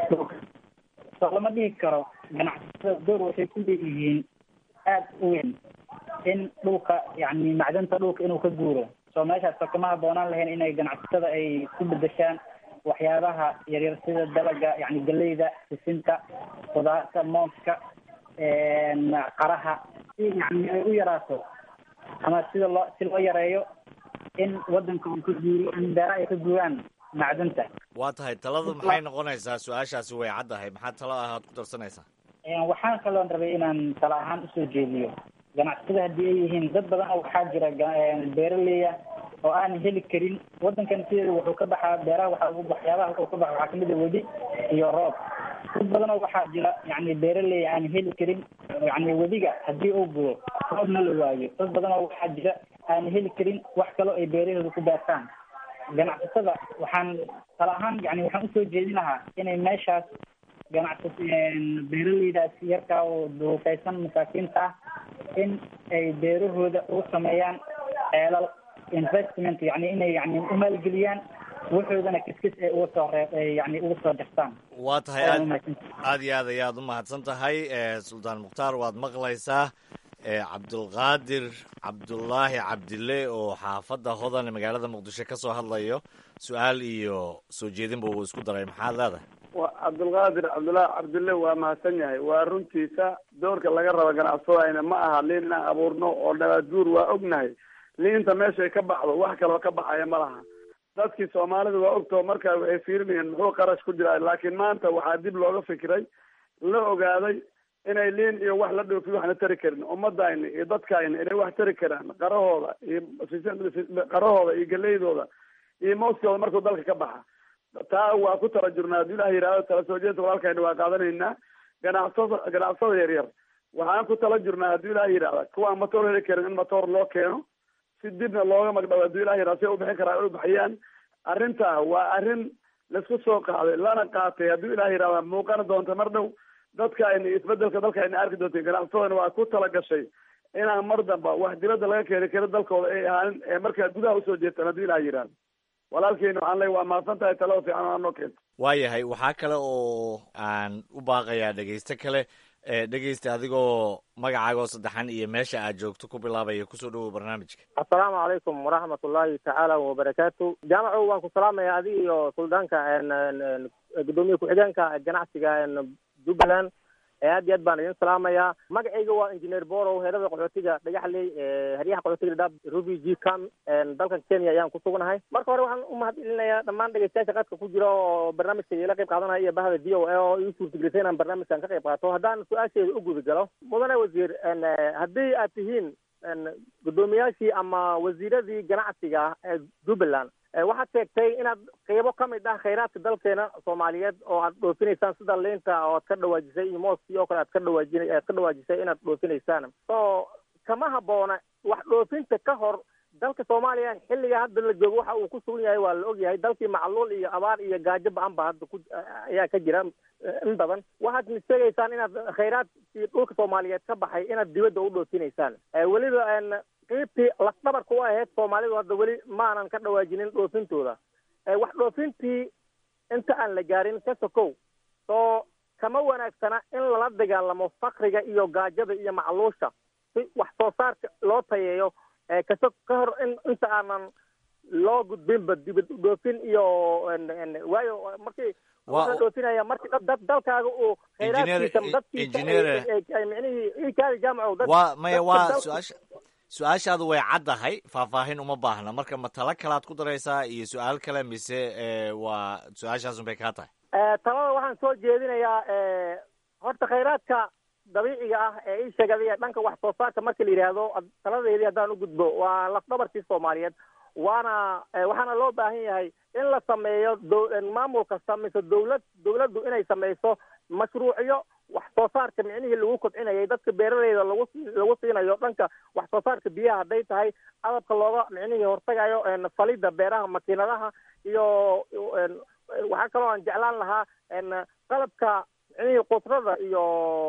soo lama dhihi karo ganacsatada door waxay ku leeyihiin aada u weyn in dhulka yani macdanta dhulka inuu ka guuro soo meeshaas oo kama haboonaan lahayn inay ganacsatada ay ku bedeshaan waxyaabaha yaryar sida dalaga yani galeyda sisinta khudaarta mooska qaraha si yani ay u yaraato ama sida loo si loo yareeyo in wadanka uu ka guuro in beeraha ay ka guuraan macdanta waa tahay taladu maxay noqonaysaa su-aashaasi way caddahay maxaa talo ah aad ku darsanaysaa waxaan kaloon rabay inaan tala ahaan usoo jeediyo ganacsatada haddii ay yihiin dad badan oo waxaa jira beeraleya oo aan heli karin wadankan sideeda wuxuu ka baxaa beeraha waxa ugu waxyaabaha wuxuu ka baxa waxaa kamid a wedi iyo roob dad badan oo waxaa jira yani beeraleya aan heli karin yani wediga haddii uu budo roobna la waayo dad badan oo waxaa jira aan heli karin wax kaloo ay beerahooda ku beertaan ganacsatada waxaan tala ahaan yani waxaan usoo jeedin lahaa inay meeshaas ganacsa beeraleydaas yarkaa oo duufaysan masaakiinta ah in ay beerahooda ugu sameeyaan ceelal investment yani inay yani u maalgeliyaan waxoodana kiskis ay uga soo ree yani uga soo jartaan waa tahay aad aad iyo aad ayaad u mahadsan tahay suldaan mukhtaar waad maqlaysaa cabdulqaadir cabdullaahi cabdille oo xaafadda hodan magaalada muqdisho ka soo hadlayo su-aal iyo soo jeedinba uu isku daray maxaad leedahay wa cabdulqaadir cabdullaahi cabdille waa mahadsan yahay waa runtiisa doorka laga rabo ganacsadayna ma aha liin inaan abuurno oo nabaad guur waa ognahay liinta meeshay ka baxdo wax kaloo ka baxaya ma laha dadkii soomaalida waa ogtoo markaa waxay fiirinayeen muxuu qarash ku jiraa laakiin maanta waxaa dib looga fikiray la ogaaday inay liin iyo wax la dhoofiyo waxna tari karin ummadayna iyo dadkayna inay wax tari karaan qarahooda iyo qarahooda iyo galeydooda iyo mooskooda markuu dalka ka baxa taa waa ku tala jirnaa haddii ilaah yihahdo tala soo jeedka walaalkayna waa qaadanaynaa ganacsada ganacsada yaryar waxaan ku tala jirnaa haddii ilaah yidhahda kuwaan matoor heli karin in matoor loo keeno si dibna looga magdhawo haddii ilah yihahda si ay ubixin karaa ay ubaxiyaan arrintaa waa arrin laisku soo qaaday lana qaatay haddii ilah yihahda muuqana doonta mar dhow dadkaayna isbedelka dalkaayna arki doonta ganacsadana waa ku tala gashay inaan mar damba wax dibadda laga keeni karo dalkooda ay ahaanin ee markaa gudaha usoo jeestaan haddii ilah yihahda walaalkeena waxaan leey waa mahadsan tahay talada fiican oo noo keento waayahay waxaa kale oo aan u baaqayaa dhegeyste kale dhegeysta adigoo magacaagoo saddexan iyo meesha aad joogto ku bilaabaya kusoo dhawow barnaamijka assalaamu calaykum waraxmat ullaahi tacaala wabarakaatu jaamaco waan ku salaamaya adiga iyo suldaanka gudoomiye ku-xigeenka ganacsiga jubbaland aad iyo aad baan idin salaamayaa magacayga waa engineer borow heerada qaxootiga dhagaxley heryaha qaxootiga dhadhaab ruby g cam dalkan kenya ayaan ku sugnahay marka hore waxaan u mahad celinayaa dhammaan dhegeystayaasha qadka ku jira oo barnaamijka ila qayb qaadanaya iyo bahda v o a oo ii suurtagelisay inaan barnaamijkan ka qayb qaato haddaan su-aasheeda u guda galo mudane wasiir haddii aad tihiin guddoomiyaashii ama wasiiradii ganacsiga ee jubbaland waxaad sheegtay inaad qeybo ka mid ah khayraadka dalkeena soomaaliyeed oo aad dhoofinaysaan sida liinta oo aad ka dhawaajisay iyo mooskii oo kale aad ka dhawaajin aad ka dhawaajisay inaad dhoofinaysaan so kama habboona wax dhoofinta ka hor dalka soomaaliya xilliga hadda la joogo waxa uu ku sugan yahay waa la ogyahay dalkii macluul iyo abaar iyo gaajo ba-an ba hadda ku ayaa ka jira in badan waxaad sheegaysaan inaad khayraadkii dhulka soomaaliyeed ka baxay inaad dibadda u dhoofinaysaan weliba qiibtii lafdhabarka u ahayd soomaalidu hadda weli maanan ka dhawaajinin dhoofintooda wax dhoofintii inta aan la gaarin ka sokow soo kama wanaagsana in lala dagaalamo fakriga iyo gaajada iyo macluusha si wax soo saarka loo tayeeyo kaso ka hor in inta aanan loo gudbinba dibad dhoofin iyo waayo markii waxaa dhoofinaya marki dad dalkaaga uu khayraadkiisa dadkiisa micnihii ikaadi jaamaco dad waa maya waa su-aasha su-aashaadu way caddahay faahfaahin uma baahna marka ma talo kalaad ku daraysaa iyo su-aal kale mise waa su-aashaasun bay kaa tahay talada waxaan soo jeedinayaa horta khayraadka dabiiciga ah ee ii sheegay dhanka wax soo saarka marka la yidhaahdo taladeedii haddaan u gudbo waa lafdhabarkii soomaaliyeed waana waxaana loo baahan yahay in la sameeyo maamul kasta mise dawlad dawladdu inay sameyso mashruucyo wax soo saarka micnihii lagu kobcinayay dadka beeraleyda lagu lagu siinayo dhanka wax soo saarka biyaha hadday tahay adabka looga micnihii hortagayo falidda beeraha makiinadaha iyo waxaa kaloo aan jeclaan lahaa qalabka micnihii qudrada iyo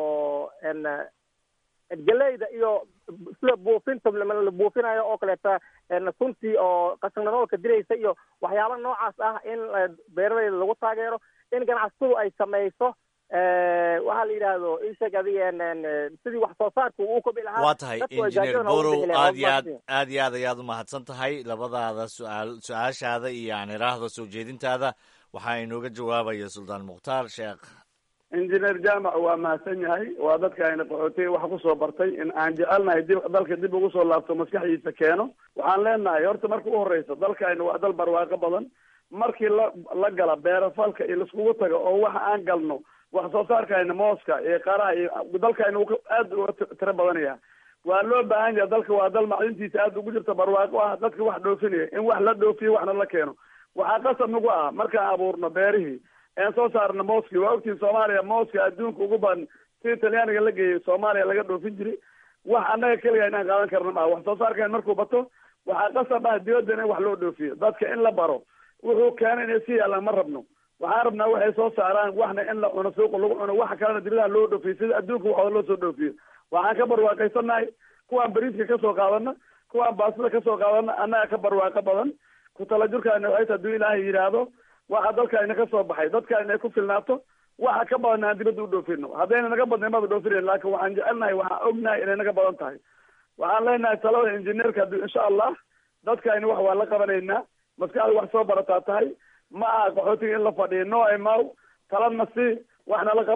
geleyda iyo sida buufinta la buufinayo oo kaleeta suntii oo qashinnadoolka diraysa iyo waxyaaba noocaas ah in beeraleyda lagu taageero in ganacsatadu ay sameyso waxaa la yidhaahdo isheeg adiga sidii wax soo saarka uu kobi lahaa waa tahay engineer borow aad iyo aad aad iyo aad ayaad umahadsan tahay labadaada su-aal su-aashaada iyo aan iraahdo soo jeedintaada waxaa inooga jawaabaya suldaan mukhtaar sheekh engineer jaamac waa mahadsan yahay waa dadka ayna qaxootiga wax kusoo bartay in aan jecelnahay dib dalka dib ugu soo laabto maskaxdiisa keeno waxaan leenahay horta marka u horeysa dalkayna waa dal barwaaqo badan markii la la gala beerafalka iyo laiskugu tago oo waxa aan galno wax soo saarkayna mooska iyo qaraha iyo dalkayna uu aad uga tiro badanaya waa loo baahan yahay dalka waa dal macdintiisa aad ugu jirta barwaaqo ah dadka wax dhoofinaya in wax la dhoofiyo waxna la keeno waxaa qasab nagu ah markaan abuurno beerihii een soo saarno mooski waa ogtiin soomaaliya mooska adduunka ugu badan si talyaaniga la geeyay soomaaliya laga dhoofin jiray wax annaga keliga inaan qaadan karno maaha wax soo saarkan markuu bato waxaa qasab ah dibaddan in wax loo dhoofiyo dadka in la baro wuxuu keenay inay si yaalaan ma rabno waxaan rabnaa waxay soo saaraan waxna in la cuno suuqa lagu cuno waxa kalena dibadaha loo dhoofiyo sida adduunka waxooda loo soo dhoofiyo waxaan ka barwaaqaysanahay kuwaan bariiska kasoo qaadana kuwaan baastada kasoo qaadana annaga ka barwaaqo badan ku talajurkaana waxay hadduu ilaahay yidhaahdo waxa dalkaayna ka soo baxay dadkaayna ay ku filnaato waxa ka badan aan dibadda u dhoofino haddayna naga badnay mada dhoofinayn laakin waxaan jecelnahay waxaan ognahay inay naga badan tahay waxaan leenahay talada injineerka hadduu insha allah dadkaayna wax waa la qabanaynaa maskaxda wax soo barataa tahay ma aha qaxootiga in la fadhiyo no imaw talana si waxna la qabo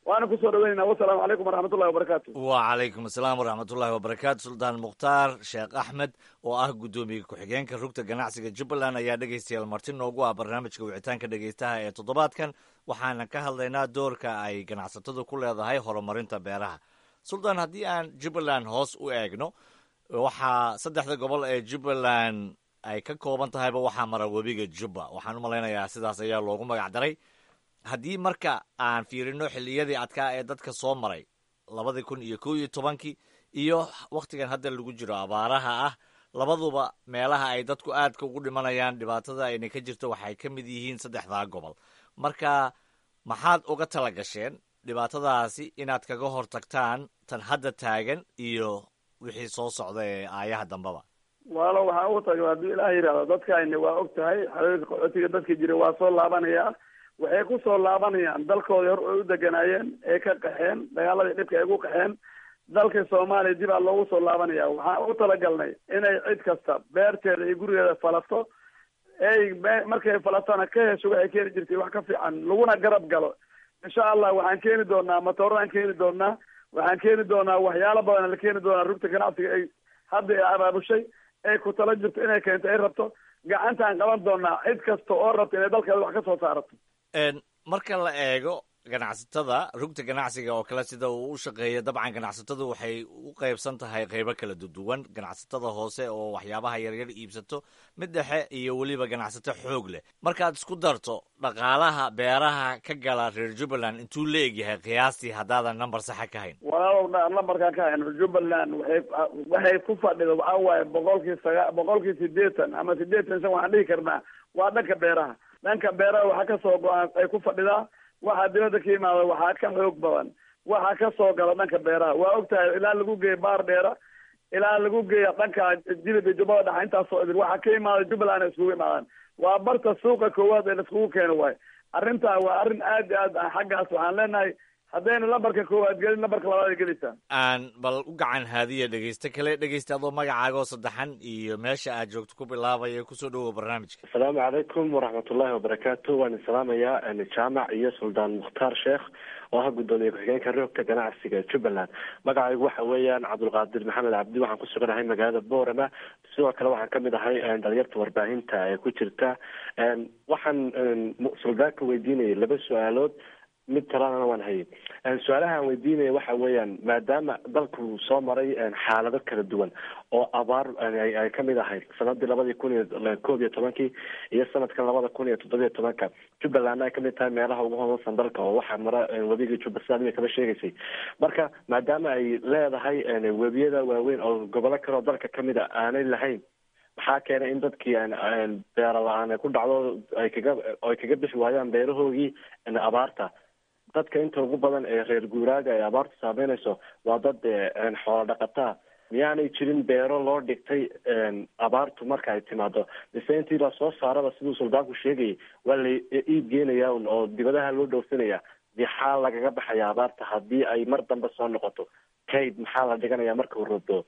waana kusoo dhaweynayna wasalaamu calaykum waraxmatullahi wabarakaatu wacalaykum asalaam waraxmatullahi wabarakaatu suldaan mukhtaar sheekh axmed oo ah guddoomiye ku-xigeenka rugta ganacsiga jubbaland ayaa dhegaystayaal marti noogu ah barnaamijka wicitaanka dhegaystaha ee toddobaadkan waxaana ka hadlaynaa doorka ay ganacsatadu ku leedahay horumarinta beeraha suldaan haddii aan jubbaland hoos u eegno waxaa saddexda gobol ee jubbaland ay ka kooban tahayba waxaa mara webiga jubba waxaan u malaynayaa sidaas ayaa loogu magac daray haddii marka aan fiirino xilliyadii adkaa ee dadka soo maray labadii kun iyo kow iyo tobankii iyo wakhtigan hadda lagu jiro abaaraha ah labaduba meelaha ay dadku aadka ugu dhimanayaan dhibaatada ayna ka jirto waxay ka mid yihiin saddexdaa gobol marka maxaad uga tala gasheen dhibaatadaasi inaad kaga hortagtaan tan hadda taagan iyo wixii soo socda ee aayaha dambeba walaalo waxaan ugu tagay haddii ilaah yidhahdo dadkaani waa og tahay xaqiiqa qaxootiga dadka jira waa soo laabanayaa waxay ku soo laabanayaan dalkoodii hor ay u deganaayeen ee ka qaxeen dagaaladii dhibka ay ugu qaxeen dalka soomaaliya dib aa loogu soo laabanaya waxaan ugu talagalnay inay cid kasta beerteeda iyo gurigeeda falato ey markay falatana ka hesho waxay keeni jirtay wax ka fiican laguna garab galo insha allah waxaan keeni doonaa matooraan keeni doonaa waxaan keeni doonaa waxyaalo badan la keeni doonaa rugta ganacsiga ay hadda ay abaabushay ay ku tala jirto inay keento ay rabto gacantaan qaban doonaa cid kasta oo rabta inay dalkeeda wax ka soo saarato marka la eego ganacsatada rugta ganacsiga oo kale sida uu u shaqeeya dabcan ganacsatadu waxay u qaybsan tahay qaybo kala duwan ganacsatada hoose oo waxyaabaha yaryar iibsato mid dhexe iyo weliba ganacsato xoog leh markaad isku darto dhaqaalaha beeraha ka gala reer jubbaland intuu la egyahay qiyaastii haddaadan number saxa ka hayn walaalow numberkaan ka hayn jubbaland waxay waxay ku fadhida waxaa waaye boqolkii saga boqolkii sideetan ama sideetan shan waxaan dhihi karnaa waa dhanka beeraha dhanka beeraha waxaa kasoo go-aan ay ku fadhidaa waxaa dibadda ka yimaada waxaa ka xoog badan waxaa ka soo gala dhanka beeraha waa og tahay ilaa lagu geeya baar dheera ilaa lagu geeya dhanka jilib iyo jubbada dhexa intaasoo idil waxaa ka imaada jubbaland ay iskugu imaadaan waa barta suuqa koowaad ee laiskugu keeno waayo arrintaa waa arrin aad iyo aad ah xaggaas waxaan leenahay haddayna lambarka koowaad gelin lambarka labaad ay gelaysaa aan bal u gacan haadiya dhegeyste kale dhegeysta adoo magacaagoo saddexan iyo meesha aad joogto ku bilaabaya kusoo dhowow barnaamijka asalaamu calaykum waraxmatullaahi wabarakaatu waan salaamayaa jaamac iyo suldaan mukhtaar sheekh oo ah guddoomiye ku-xigeenka roogta ganacsiga jubbaland magacaygu waxa weeyaan cabdulqaadir maxamed cabdi waxaan ku suganahay magaalada boorama sidoo kale waxaan kamid ahay dhalinyarta warbaahinta ee ku jirta waxaan suldaanka weydiinayay laba su-aalood mid talana waan hayay su-aalahaan weydiinaya waxa weeyaan maadaama dalku soo maray xaalado kala duwan oo abaar ay kamid ahayd sanadii labadii kun iyo koob iyo tobankii iyo sanadkan labada kun iyo toddobiyo tobanka jubbalandna ay kamid tahay meelaha ugu hodansan dalka oo waxaa mara webigii jubba sidaad imika kaba sheegaysay marka maadaama ay leedahay webiyada waaweyn oo gobollo kale oo dalka kamid a aanay lahayn maxaa keenay in dadkii beera la-aan ay ku dhacdo ay kaga ay kaga bixi waayaan beerahoogii abaarta dadka inta ugu badan ee reer guuraaga ay abaartu saameynayso waa dad xoolo dhaqataa miyaanay jirin beero loo dhigtay abaartu marka ay timaado mise intii lasoo saaraba siduu suldaanku sheegayay waa la iib geenaya un oo dibadaha loo dhoofinaya maxaa lagaga baxaya abaarta haddii ay mar dambe soo noqoto kayd maxaa la dhiganaya marka uu roobdo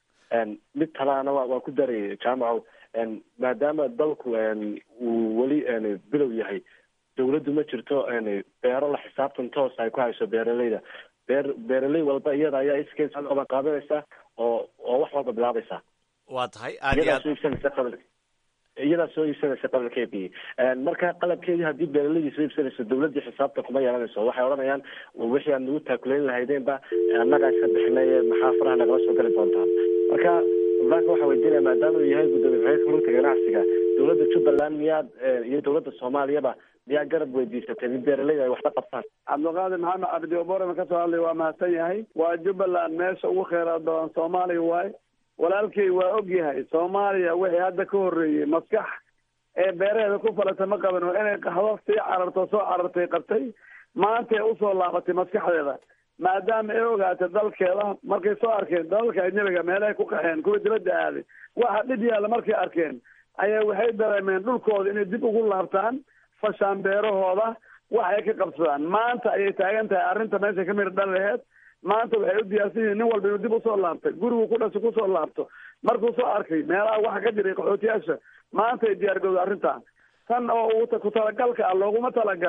mid talaana wa waan ku darayay jaamaco maadaama dalku uu weli bilow yahay dawladdu ma jirto beero la xisaabtan toos ay ku hayso beeraleyda beer beeraley walba iyada ayaa iskeed soo qaban qaadanaysa oo oo wax walba bilaabaysa waa tahay aad iyo iyadaa aad soo iibsanaysa qabl iyadaa soo iibsanaysa qabalkeedii marka qalabkeedii haddii beeraleydii soo iibsanayso dawladdii xisaabta kuma yeelanayso waxay odhanayaan wixii aad nagu taakuleyn lahaydeenba annagaa iska bixinay maxaa faraha nagala soo gali doontaan marka suldaanka waxaa weydiinaya maadaama uu yahay guddoomiye ku-xigeenka rugta ganacsiga dawladda jubbaland miyaad iyo dawladda soomaaliyaba miyaa garab weydiisatay in beeraleyda ay waxla qabtaan cabdulqaadir maxamed cabdi oborama kasoo hadlay waa mahadsan yahay waa jubbaland meesha ugu kheyraad badan soomaaliya waaye walaalkay waa og yahay soomaaliya wixii hadda ka horreeyey maskax ee beeraheeda ku falata ma qaban oo inay qaxdo sii cararto soo carartay qabtay maantay usoo laabatay maskaxdeeda maadaama ay ogaatay dalkeeda markay soo arkeen dalalka ajnabiga meelahay ku qaxeen kuwa dibadda aaday waxa dhib yaalla markay arkeen ayaa waxay dareemeen dhulkooda inay dib ugu laabtaan fashaan beerahooda waxay ka qabsadaan maanta ayay taagan tahay arrinta meesha ka midha dhan laheed maanta waxay u diyaarsan yihiin nin walba inuu dib usoo laabtay gurigu ku dhasho kusoo laabto markuu soo arkay meelaha waxa ka jiray qaxootiyaasha maanta ay diyaar gowda arrintan tan oo uu ku talagalka ah looguma talagalay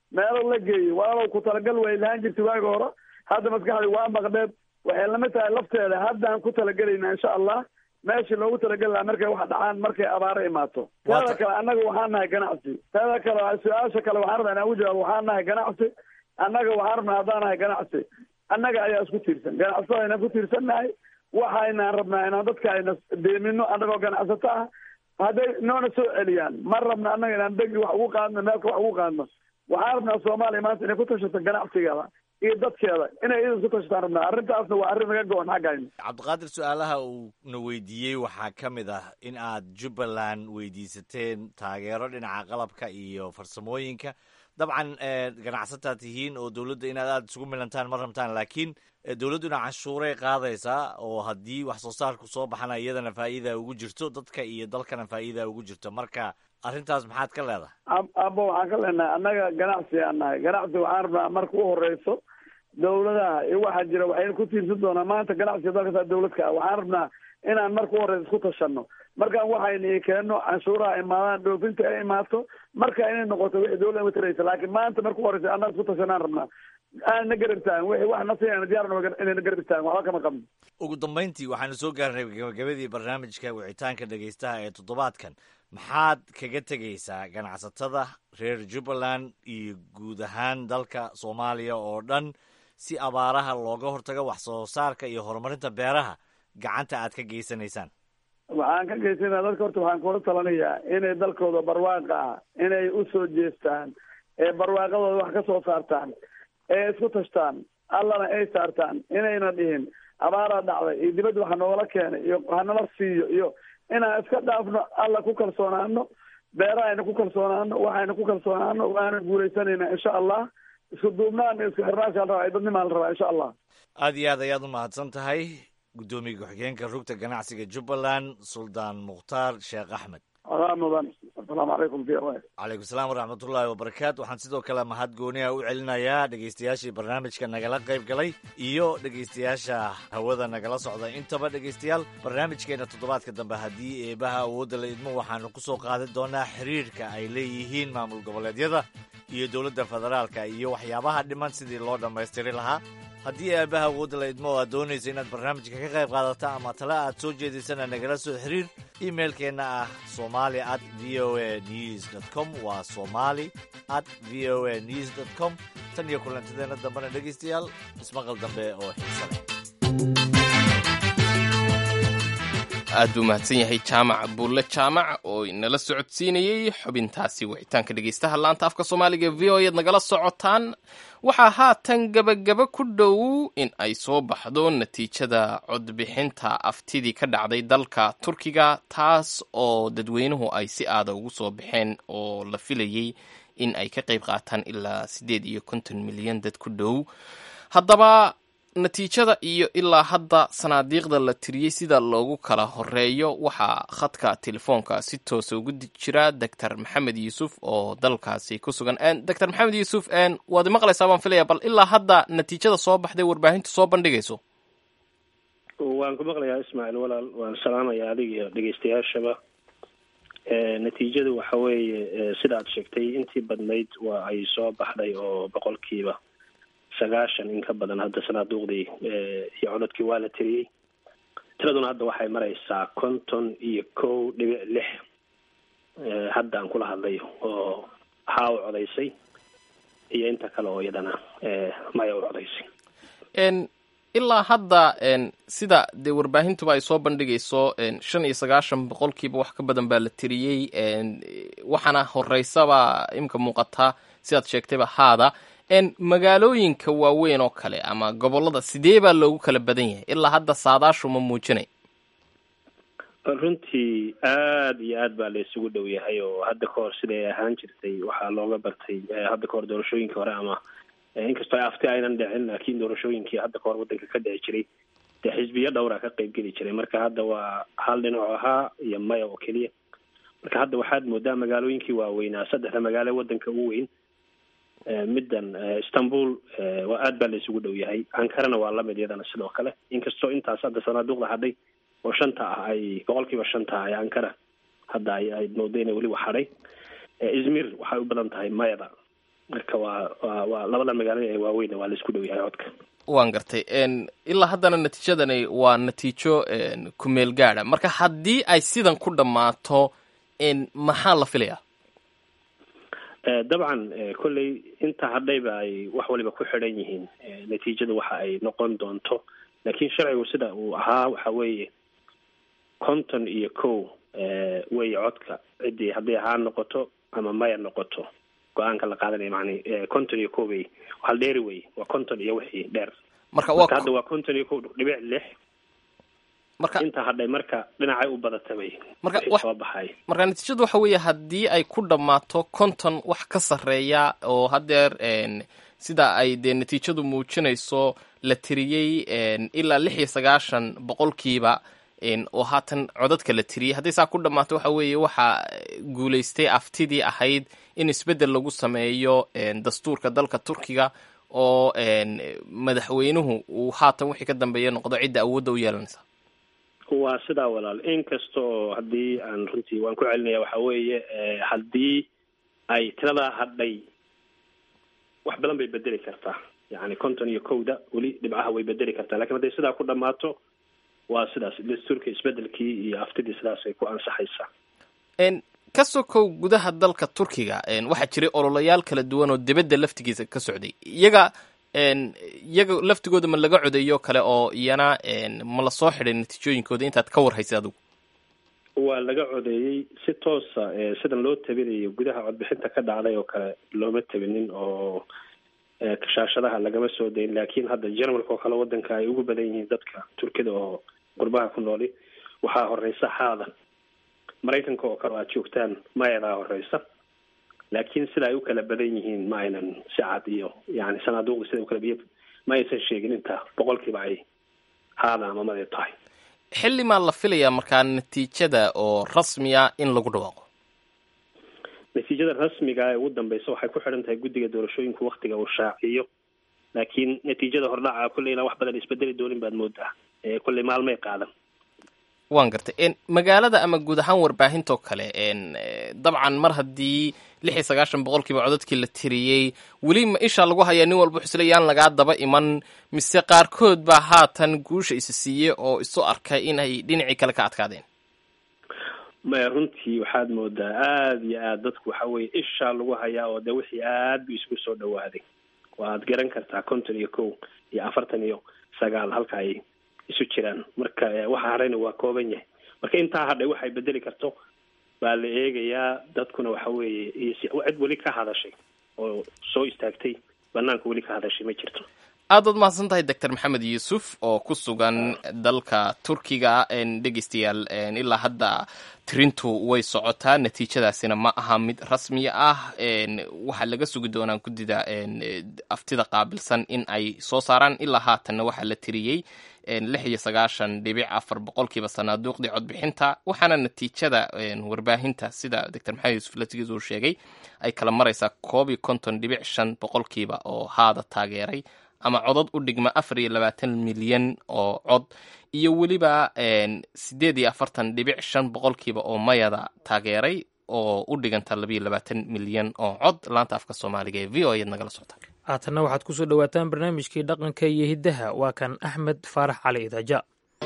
meelo la geeyey walaalow ku talagal way lahaan jirtay waagi hore hadda maskaxdii waa maqdheed waxay lamid tahay lafteeda haddaan ku talagelayna insha allah meeshii loogu talageli lahaa markay wax dhacaan markay abaaro imaato teeda kale annaga waxaan nahay ganacsi teeda kale su-aasha kale waxaan rabaa inaan ugu jawaabo waxaan nahay ganacsi annaga waxaan rabnaa haddaan nahay ganacsi annaga ayaa isku tiirsan ganacsatada aynan ku tiirsannahay waxaynaan rabnaa inaan dadka ayna deemino annagoo ganacsato ah hadday noona soo celiyaan ma rabna annaga inaan degi wax ugu qaadno meelka wax ugu qaadno waxaan rabnaa soomaaliya maanta inay ku tashato ganacsigeeda iyo dadkeeda inay idan ku tashataan rabnaa arrintaasna waa arrin naga go-on xaggayna cabdiqaadir su-aalaha uu na weydiiyey waxaa ka mid ah in aad jubbaland weydiisateen taageero dhinaca qalabka iyo farsamooyinka dabcan ganacsataa tihiin oo dowladda inaad aada isugu milantaan ma rabtaan laakiin dowladduna canshuuray qaadaysaa oo haddii wax soo saarku soo baxana iyadana faa'iida ugu jirto dadka iyo dalkana faa'iida ugu jirto marka arrintaas maxaad ka leedahay abo waxaan ka leenahay annaga ganacsi aan nahay ganacsi waxaan rabnaa marka u horeyso dowladaha iyo waxaa jira waxayna ku tiirsan doonaa maanta ganacsiga dalkasaa dowladka ah waxaan rabnaa inaan marka u horeyso isku tashano markaan waxayna keenno canshuuraha imaadaan dhoofinta ay imaato marka inay noqoto wixii dowladda ma taraysa laakiin maanta marka u horeysa annaga isku tashanaan rabnaa aan na garab taagan wixii wax nasiina diyaarna inayna garab taagan waxba kama qabno ugu dambayntii waxaanu soo gaarnay gabagabadii barnaamijka wicitaanka dhegaystaha ee toddobaadkan maxaad kaga tegaysaa ganacsatada reer jubbaland iyo guud ahaan dalka soomaaliya oo dhan si abaaraha looga hortago wax soo saarka iyo horumarinta beeraha gacanta aad ka geysanaysaan waxaan ka geysanaa dadka horta waxaan kula talanayaa inay dalkooda barwaaqa ah inay usoo jeestaan ee barwaaqadooda wax ka soo saartaan ee isku tashtaan allana ay saartaan inayna dhihin abaaraa dhacday iyo dibadda waxa noogala keenay iyo hanala siiyo iyo inaan iska dhaafno alla ku kalsoonaano beerahayna ku kalsoonaano waxayna ku kalsoonaano waana guuleysanayna insha allah isku duubnaan iyo isku xirnaasha la rabaa dadnimaa la rabaa insha allah aada iyo aad ayaad u mahadsan tahay guddoomiye ku-xigeenka rugta ganacsiga jubbaland suldaan mukhtaar sheekh axmed adaa mudan asalaamu calaykum v o calaykum salaam waraxmatullaahi wabarakaatu waxaan sidoo kale mahad gooniha u celinayaa dhegaystayaashii barnaamijka nagala qayb galay iyo dhegaystayaasha hawada nagala socda intaba dhegaystayaal barnaamijkeena toddobaadka dambe haddii eebaha awoodda la idmo waxaanu ku soo qaadan doonaa xiriirka ay leeyihiin maamul goboleedyada iyo dowladda federaalka iyo waxyaabaha dhiman sidii loo dhammaystiri lahaa haddii aabaha awoodda la idmo oo aad doonaysa inaad barnaamijka ka qayb qaadata ama tale aad soo jeedinsana nagala soo xiriir imailkeenna ah somali at v o a news dt com waa somali at v o a news dt com tan iyo kulantideenna dambena dhegaystayaal ismaqal dambe oo xiisa leh aad buu mahadsan yahay jaamac buulle jaamac oo inala socodsiinayey xubintaasi wicitaanka dhegaystaha laanta afka soomaaliga v o ead nagala socotaan waxaa haatan gebagaba ku dhow in ay soo baxdo natiijada codbixinta aftidii ka dhacday dalka turkiga taas oo dadweynuhu ay si aada ugu soo baxeen oo la filayey in ay ka qayb qaataan ilaa siddeed iyo konton milyan dad ku dhow haddaba natiijada iyo ilaa hadda sanaadiiqda la tiriyey sida loogu kala horeeyo waxaa khadka telefoonka si toosa ugu jira doctor maxamed yuusuf oo dalkaasi ku sugan doctor maxamed yuusuf waad maqlaysaa baan filaya bal ilaa hadda natiijada soo baxday warbaahintu soo bandhigayso waan ku maqlayaa ismaaciil walaal waan salaamaya adig iyo dhegeystayaashaba natiijadu waxa weeye sida aad sheegtay intii badnayd waa ay soo baxday oo boqolkiiba sagaashan in ka badan hadda sanaaduuqdii iyo codadkii waa la tiriyey tiraduna hadda waxay maraysaa konton iyo kow dhibic lix hadda aan kula hadlayo oo haa u codaysay iyo inta kale oo iyadana maya u codaysay ilaa hadda sida dee warbaahintuba ay soo bandhigayso shan iyo sagaashan boqolkiiba wax ka badan baa la tiriyey waxaana horeysaba imka muuqataa sidaad sheegtayba haada magaalooyinka waaweyn oo kale ama gobolada sidee baa loogu kala badan yahay ilaa hadda saadaashu ma muujinay runtii aada iyo aad baa la isugu dhow yahay oo hadda kahor siday ahaan jirtay waxaa looga bartay hadda kahor doorashooyinkii hore ama inkastoo afti aynan dhicin laakiin doorashooyinkii hadda kahor waddanka ka dhici jiray dee xisbiyo dhowra ka qayb geli jiray marka hadda waa hal dhinac ahaa iyo maya oo keliya marka hadda waxaad moodaa magaalooyinkii waaweynaa saddexda magaalo waddanka ugu weyn middan istanbul waa aad baa la isugu dhow yahay ankarana waa lamid iyadana sidoo kale inkastoo intaas hadda sanaaduuqda hadhay oo shanta ah ay boqolkiiba shanta ah ee ankara hadda ay ay moodo inay weli wax hadhay izmir waxay u badan tahay mayada marka waa waa waa labada magaalada ee waaweyn waa la isku dhow yahay codka waan gartay ilaa haddana natiijadani waa natiijo kumeel gaada marka haddii ay sidan ku dhammaato maxaa la filayaa dabcan kolley inta hadhayba ay wax waliba ku xidhan yihiin natiijada waxa ay noqon doonto laakiin sharcigu sida uu ahaa waxa weeye konton iyo kow wey codka ciddii hadday haa noqoto ama maya noqoto go-aanka la qaadanaya macni konton iyo kow wey hal dheeri wey waa konton iyo wixii dheer marka marka hadda waa konton iyo kow dhibic lix marka inta hadhay marka dhinacay u badatabay marka soo baxay marka natiijadu waxa weeye haddii ay ku dhammaato konton wax ka sarreeya oo haddeer sida ay dee natiijadu muujinayso la tiriyey ilaa lix iyo sagaashan boqolkiiba oo haatan codadka la tiriyey hadday saa ku dhammaato waxa weeye waxaa guulaystay aftidii ahayd in isbeddel lagu sameeyo dastuurka dalka turkiga oo madaxweynuhu uu haatan wixii ka dambeeya noqdo cidda awoodda u yeelanaysa waa sidaa walaal inkasta oo haddii aan runtii waan ku celinaya waxa weeye haddii ay tiradaa hadhay wax badan bay bedeli kartaa yacni konton iyo kowda weli dhibcaha way bedeli kartaa lakin hadday sidaa ku dhammaato waa sidaas dastuurka isbedelkii iyo aftidii sidaasay ku ansaxaysaa ka sokow gudaha dalka turkiga waxaa jiray ololayaal kala duwan oo dibadda laftigiisa ka socday iyaga iyaga laftigooda ma laga codeeyo kale oo iyana ma la soo xidhay natiijooyinkooda intaad ka warhaysay adigu waa laga codeeyey si toosa sidan loo tabinayo gudaha codbixinta ka dhacday oo kale looma tabinin oo kashaashadaha lagama soo dayin laakiin hadda jarmalka oo kale wadanka ay ugu badan yihiin dadka turkida oo qurbaha ku nooli waxaa horeysa xaadan maraykanka oo kale aad joogtaan mayadaa horeysa laakiin sida ay u kala badan yihiin ma aynan si cad iyo yani sanaaduuqda sida ukala biy ma aysan sheegin inta boqolkiiba ay haada ama madee tahay xilli maa la filayaa markaa natiijada oo rasmiya in lagu dhawaaqo natiijada rasmiga ee ugu dambeysa waxay ku xidhan tahay guddiga doorashooyinku waktiga uu shaaciyo laakiin natiijada hordhaca kolley inaan wax badan isbedeli doonin baad moodaa kolley maalmay qaadan waan gartay magaalada ama guud ahaan warbaahintoo kale dabcan mar haddii lix iyo sagaashan boqolkiiba codadkii la tiriyey weli ma isha lagu hayaa nin walba xusle yaan lagaa daba iman mise qaarkood baa haatan guusha isa siiyey oo isu arkay in ay dhinacii kale ka adkaadeen maya runtii waxaad moodaa aada iyo aad dadku waxa weye ishaa lagu hayaa oo de wixii aad bu isugu soo dhawaaday waad garan kartaa konton iyo kow iyo afartan iyo sagaal halka ay isu jiraan marka waxa hadhayna waa kooban yahay marka intaa hadhay waxay bedeli karto baa la eegayaa dadkuna waxa weeye iyo cid weli ka hadashay oo soo istaagtay banaanka weli ka hadashay ma jirto aad baad mahadsan tahay doctor maxamed yuusuf oo ku sugan dalka turkiga dhegeystayaal ilaa hadda tirintu way socotaa natiijadaasina ma aha mid rasmi ah waxaa laga sugi doonaa guddida aftida qaabilsan in ay soo saaraan ilaa haatanna waxaa la tiriyey lix iyo sagaashan dhibic afar boqolkiiba sanaaduuqdii codbixinta waxaana natiijada warbaahinta sida doctor maxamed yuusuf latigiis uu sheegay ay kala maraysaa koob iyo konton dhibic shan boqolkiiba oo haada taageeray ama codod u dhigma afar iyo labaatan milyan oo cod iyo weliba siddeed iyo afartan dhibic shan boqolkiiba oo mayada taageeray oo u dhiganta labayo labaatan milyan oo cod laanta afka soomaaliga ee v o ayaad nagala socota haatanna waxaad ku soo dhowaataan barnaamijkii dhaqanka iyo hiddaha waa kan axmed faarax cali idaaja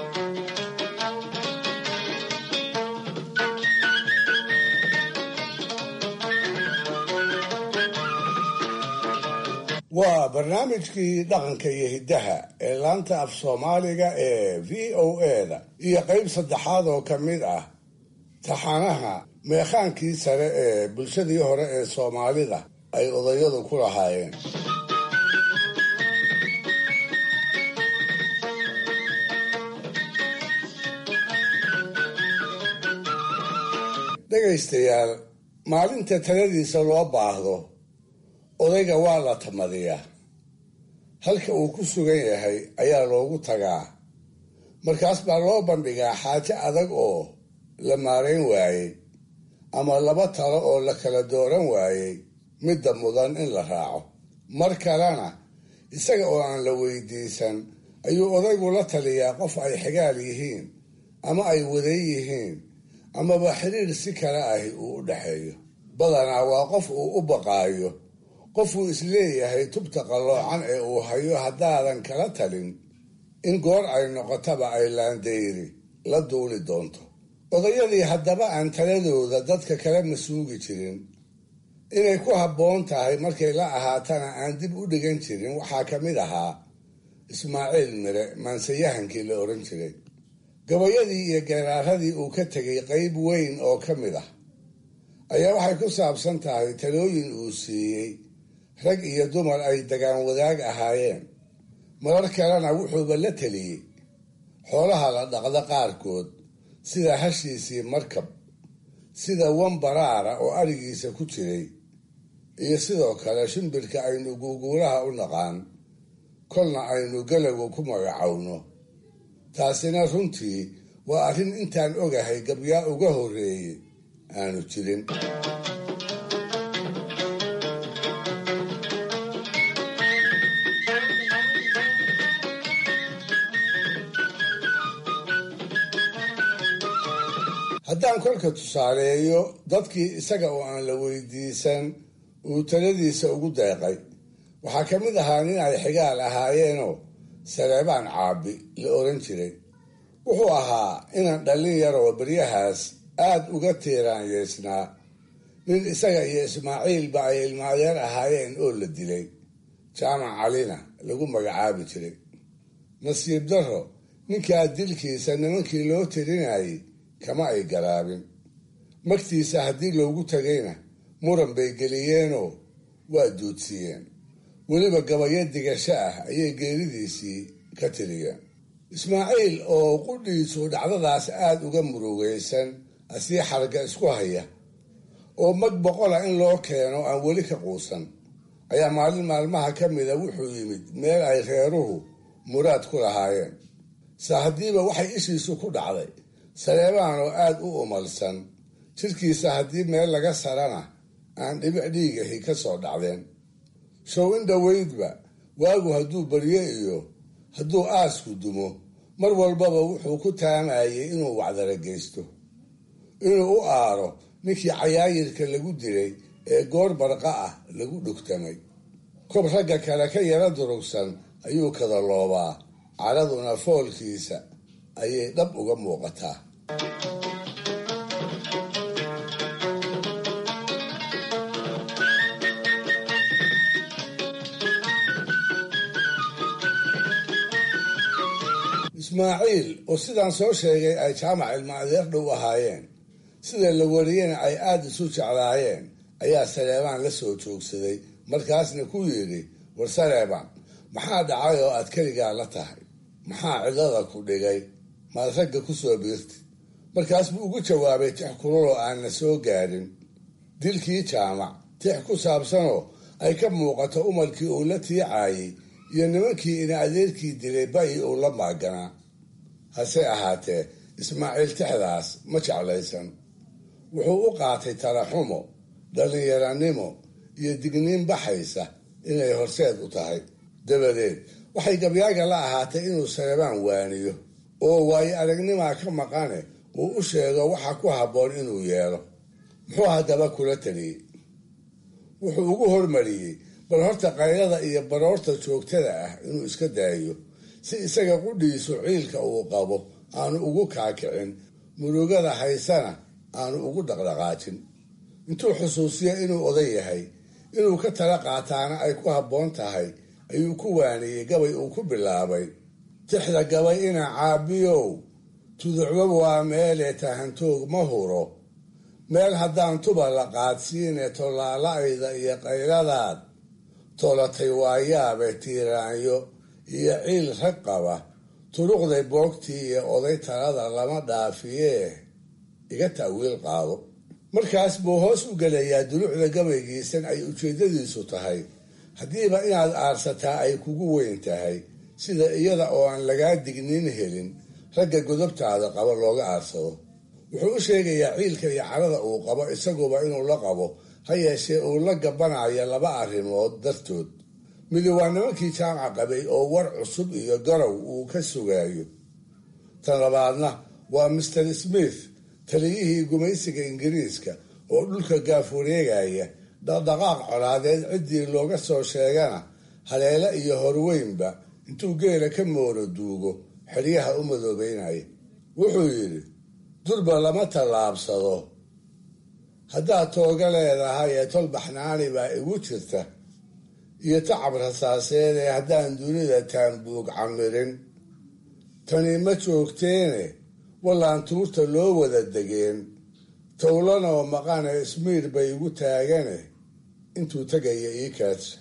waa barnaamijkii dhaqanka iyo hiddaha ee laanta af soomaaliga ee v o eda iyo qayb saddexaad oo ka mid ah taxanaha meekhaankii sare ee bulshadii hore ee soomaalida ay odayadu ku lahaayeen dhegaystayaal maalinta taladiisa loo baahdo odayga waa la tamadiyaa halka uu ku sugan yahay ayaa loogu tagaa markaas baa loo bandhigaa xaajo adag oo la maarayn waayey ama laba talo oo la kala dooran waayey midda mudan in la raaco mar kalena isaga oo aan la weydiisan ayuu odaygu la taliyaa qof ay xigaal yihiin ama ay waday yihiin amaba xiriir si kale ahi uu u dhexeeyo badanaa waa qof uu u baqaayo qofuu isleeyahay tubta qalloocan ee uu hayo haddaadan kala talin in goor ay noqotaba ay laandayri la duuli doonto odayadii haddaba aan taladooda dadka kala masuugi jirin inay ku habboon tahay markay la ahaatana aan dib u dhigan jirin waxaa ka mid ahaa ismaaciil mire maansayahankii la odhan jiray gabayadii iyo geeraaradii uu ka tegay qayb weyn oo ka mid ah ayaa waxay ku saabsan tahay talooyin uu siiyey rag iyo dumar ay dagaan wadaag ahaayeen marar kalena wuxuuba la teliyey xoolaha la dhaqda qaarkood sida hashiisii markab sida wambaraara oo arigiisa ku jiray iyo sidoo kale shimbirka aynu guuguulaha u naqaan kolna aynu galagu ku magacowno taasina runtii waa arrin intaan ogahay gabyaa uga horreeyey aanu jirin haddaan kolka tusaaleeyo dadkii isaga oo aan la weydiisan uu taladiisa ugu deeqay waxaa ka mid ahaa nin ay xigaal ahaayeenoo saleebaan caabi la oran jiray wuxuu ahaa inan dhallin yar oo baryahaas aad uga tiiraanyeysnaa nin isaga iyo ismaaciilba ay ilmaadeer ahaayeen oo la dilay jaamac calina lagu magacaabi jiray nasiib darro ninkaa dilkiisa nimankii loo tirinayay kama ay garaabin magtiisa haddii loogu tagayna muran bay geliyeenoo waa duudsiiyeen weliba gabayo digasho ah ayay geeridiisii ka tiriyeen ismaaciil oo qudhiisu dhacdadaas aada uga murugaysan asii xarga isku haya oo mag boqola in loo keeno aan weli ka quusan ayaa maalin maalmaha ka mida wuxuu yimid meel ay reeruhu muraad ku lahaayeen saa haddiiba waxay ishiisu ku dhacday saleebaan oo aada u umalsan jidhkiisa haddii meel laga sarana aan dhibic dhiigahi ka soo dhacdeen show in dhoweydba waagu hadduu baryo iyo hadduu aasku dumo mar walbaba wuxuu ku taamayay inuu wacdara geysto inuu u aaro ninkii cayaayirka lagu dilay ee goor barqa ah lagu dhugtamay kob ragga kale ka yara durugsan ayuu kada loobaa caraduna foolkiisa ayay dhab uga muuqataa ismaaciil oo sidaan soo sheegay ay jaamac ilma adeer dhow ahaayeen sida la wariyena ay aada isu jeclaayeen ayaa saleebaan la soo joogsaday markaasna ku yidhi war saleebaan maxaa dhacay oo aad keligaa la tahay maxaa cidada ku dhigay maad ragga ku soo biirtid markaas buu ugu jawaabay tix kululoo aanna soo gaadhin dilkii jaamac tix ku saabsanoo ay ka muuqato umarkii uu la tiicaayey iyo nimankii ina adeerkii dilay bayi uu la maaganaa hase ahaatee ismaaciil tixdaas ma jeclaysan wuxuu u qaatay talaxumo dhallinyaranimo iyo digniin baxaysa inay horseed u tahay dabadeed waxay gabyaaga la ahaatay inuu saleebaan waaniyo oo waayo aragnimaa ka maqane uu u sheego waxa ku habboon inuu yeelo muxuu haddaba kula taliyey wuxuu ugu hormariyey bal horta qaylada iyo baroorta joogtada ah inuu iska daayo si isaga qudhiisu ciilka uu qabo aanu ugu kaakicin murugada haysana aanu ugu dhaqdhaqaajin intuu xusuusiyo inuu oday yahay inuu ka tala qaataana ay ku habboon tahay ayuu ku waaniyey gabay uu ku bilaabay tixda gabay ina caabiyow tuducba waa meelee tahantoog ma huro meel haddaan tuba la qaadsiine tollaala-ayda iyo qayladaad tolatay waayaabe tiiraanyo iyo ciil rag qaba turuqday boogtii iyo oday talada lama dhaafiyee iga ta'wiil qaado markaas buu hoos u gelayaa dulucda gabaygiisan ay ujeeddadiisu tahay haddiiba inaad aarsataa ay kugu weyn tahay sida iyada oo aan lagaa digniin helin ragga godobtaada qaba looga aarsado wuxuu u sheegayaa ciilka iyo carada uu qabo isaguba inuu la qabo ha yeeshee uu la gabanayo laba arrimood dartood midi waa nimankii jaamaca qabay oo war cusub iyo garow uu ka sugaayo tan labaadna waa master smith taliyihii gumaysiga ingiriiska oo dhulka gaaf wareegaya dhaqdhaqaaq colaadeed ciddii looga soo sheegana haleele iyo horweynba intuu geela ka mooro duugo xeryaha u madoobeynaya wuxuu yidhi durba lama tallaabsado haddaad tooga leedahay ee tol baxnaani baa igu jirta iyo tacab rasaaseed ee haddaan dunida taambuug camirin tani ma joogteene wallaan tuurta loo wada degeen towlanoo maqane ismiir bay igu taagane intuu tegaya ii kaadsa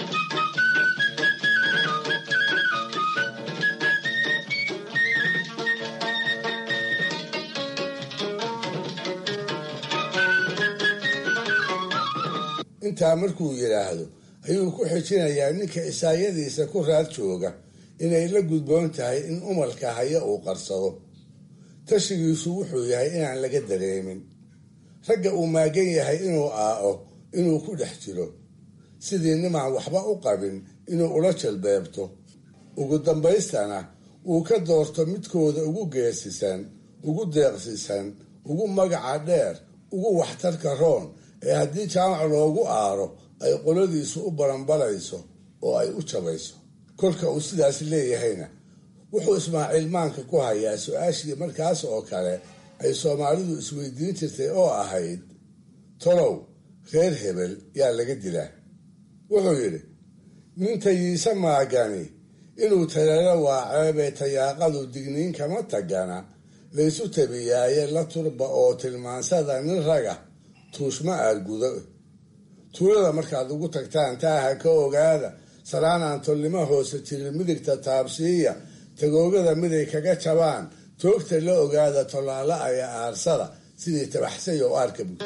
intaa markuu yidhaahdo ayuu ku xijinayaa ninka isaayadiisa ku raad jooga inay la gudboon tahay in umalka haya uu qarsado tashigiisu wuxuu yahay inaan laga dareemin ragga uu maagan yahay inuu aao inuu ku dhex jiro sidii nimaan waxba u qabin inuu ula jalbeebto ugu dambaystana uu ka doorto midkooda ugu geesisan ugu deeqsisan ugu magaca dheer ugu waxtarka roon ee haddii jaamac loogu aaro ay qoladiisu u baranbalayso oo ay u jabayso kolka uu sidaas leeyahayna wuxuu ismaaciil maanka ku hayaa su-aashii markaas oo kale ay soomaalidu isweydiin jirtay oo ahayd tolow reer hebel yaa laga dilaa wuxuu yidhi nin tayiise maagani inuu taleelo waaceebee tayaaqadu digniin kama tagana laysu tabiyaaye la turba oo tilmaansada nin raga tuushma aad gudo tuulada markaad ugu tagtaan taaha ka ogaada salaanaan tolnimo hoose jirin midigta taabsiiya tagoogada miday kaga jabaan toogta la ogaada tolaala aya aarsada sidii tabaxsay oo aarka bug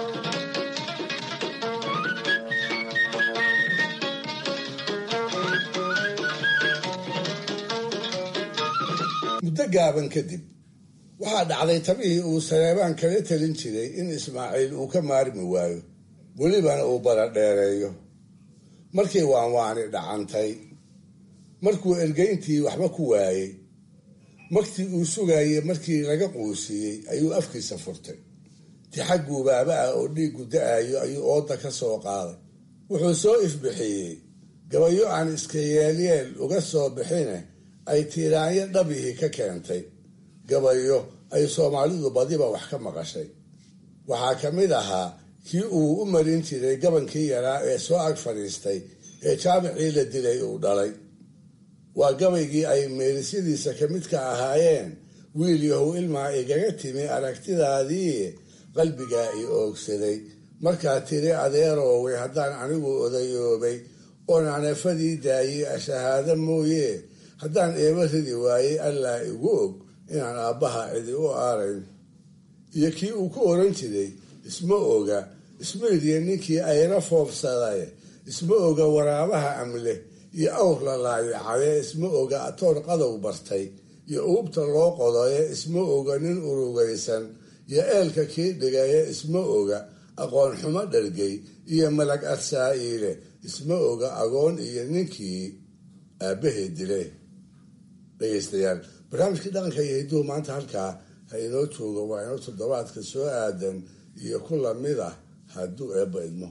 muddo gaaban kadib waxaa dhacday tabihii uu saleebaan kaga talin jiray in ismaaciil uu ka maarmi waayo welibana uu baradheereeyo markii waanwaani dhacantay markuu ergeyntii waxba ku waayey magtii uu sugayey markii laga quusiiyey ayuu afkiisa furtay tixag guubaaba ah oo dhiiggu da-ayo ayuu ooda ka soo qaaday wuxuu soo ifbixiyey gabayo aan iska yeelyeel uga soo bixine ay tiiraanyo dhabihii ka keentay gabayo ay soomaalidu badiba wax ka maqashay waxaa ka mid ahaa kii uu u marin jiray gabankii yaraa ee soo ag fadhiistay ee jaamicii la dilay uu dhalay waa gabaygii ay meelisyadiisa ka midka ahaayeen wiil yahow ilmaa igaga timi aragtidaadii qalbigaa i oogsaday markaa tiri adeerooway haddaan anigu odayoobay oon anafadii daayey ashahaado mooye haddaan eeba ridi waayey allaa igu og inaan aabbaha cidi u aarayn iyo kii uu ku oran jiray isma oga ismaydiya ninkii ayra foofsaday isma oga waraabaha amle iyo awr la laayacade isma oga atoor qadow bartay iyo uubta loo qodaye isma oga nin urugaysan iyo eelka kii dhigaye isma oga aqoon xumo dhargay iyo malag arsaa'iile isma oga agoon iyo ninkii aabbahay dile dhegaystayaal barnaamijkii dhaqanka iyo hidduhu maanta halkaa ha inoo joogo waa inoo toddobaadka soo aadan iyo ku lamid ah hadduu eebba idmo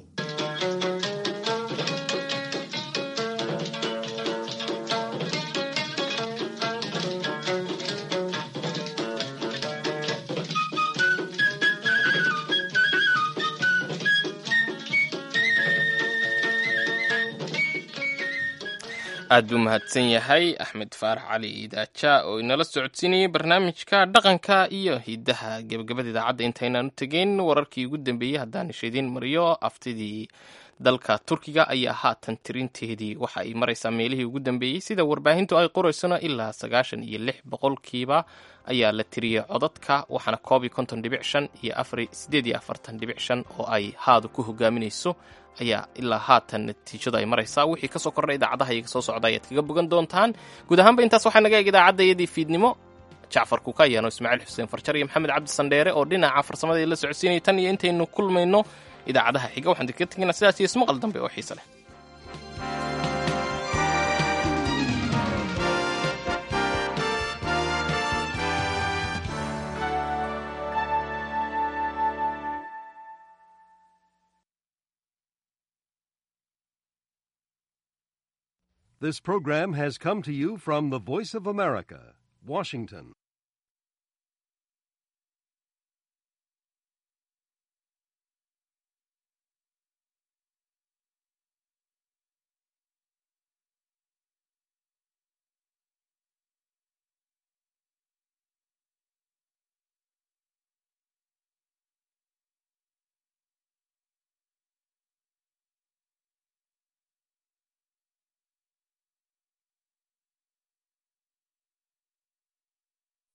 aad buu mahadsan yahay axmed faarax cali idaaja oo inala socodsiinayay barnaamijka dhaqanka iyo hidaha gebagabada idaacadda intaynaan u tegeyn wararkii ugu dambeeyey haddaan ishidiin mariyo aftidii dalka turkiga ayaa haatan tirinteedii waxa ay maraysaa meelihii ugu dambeeyey sida warbaahintu ay qoraysona ilaa sagaashan iyo lix boqolkiiba ayaa la tiriyey codadka waxaana koob iyo konton dhibic shan iyo afar sideed iyo afartan dhibic shan oo ay haadu ku hogaaminayso ayaa ilaa haatan natiijadu ay maraysaa wixii kasoo kordhay idaacadaha iyaga soo socda ayaad kaga bogan doontaan guud ahaanba intaas waxaa naga eeg idaacadayadii fiidnimo jacfar kukayaano ismaaciil xuseen farjar iyo maxamed cabdi sandheere oo dhinaca farsamada la socodsiinaya tan iyo intaynu kulmayno idaacadaha xiga waxaan kaga tegaynaa sidaas iyo ismaqal dambe oo xiise leh This program has come to you from the Voice of America, Washington.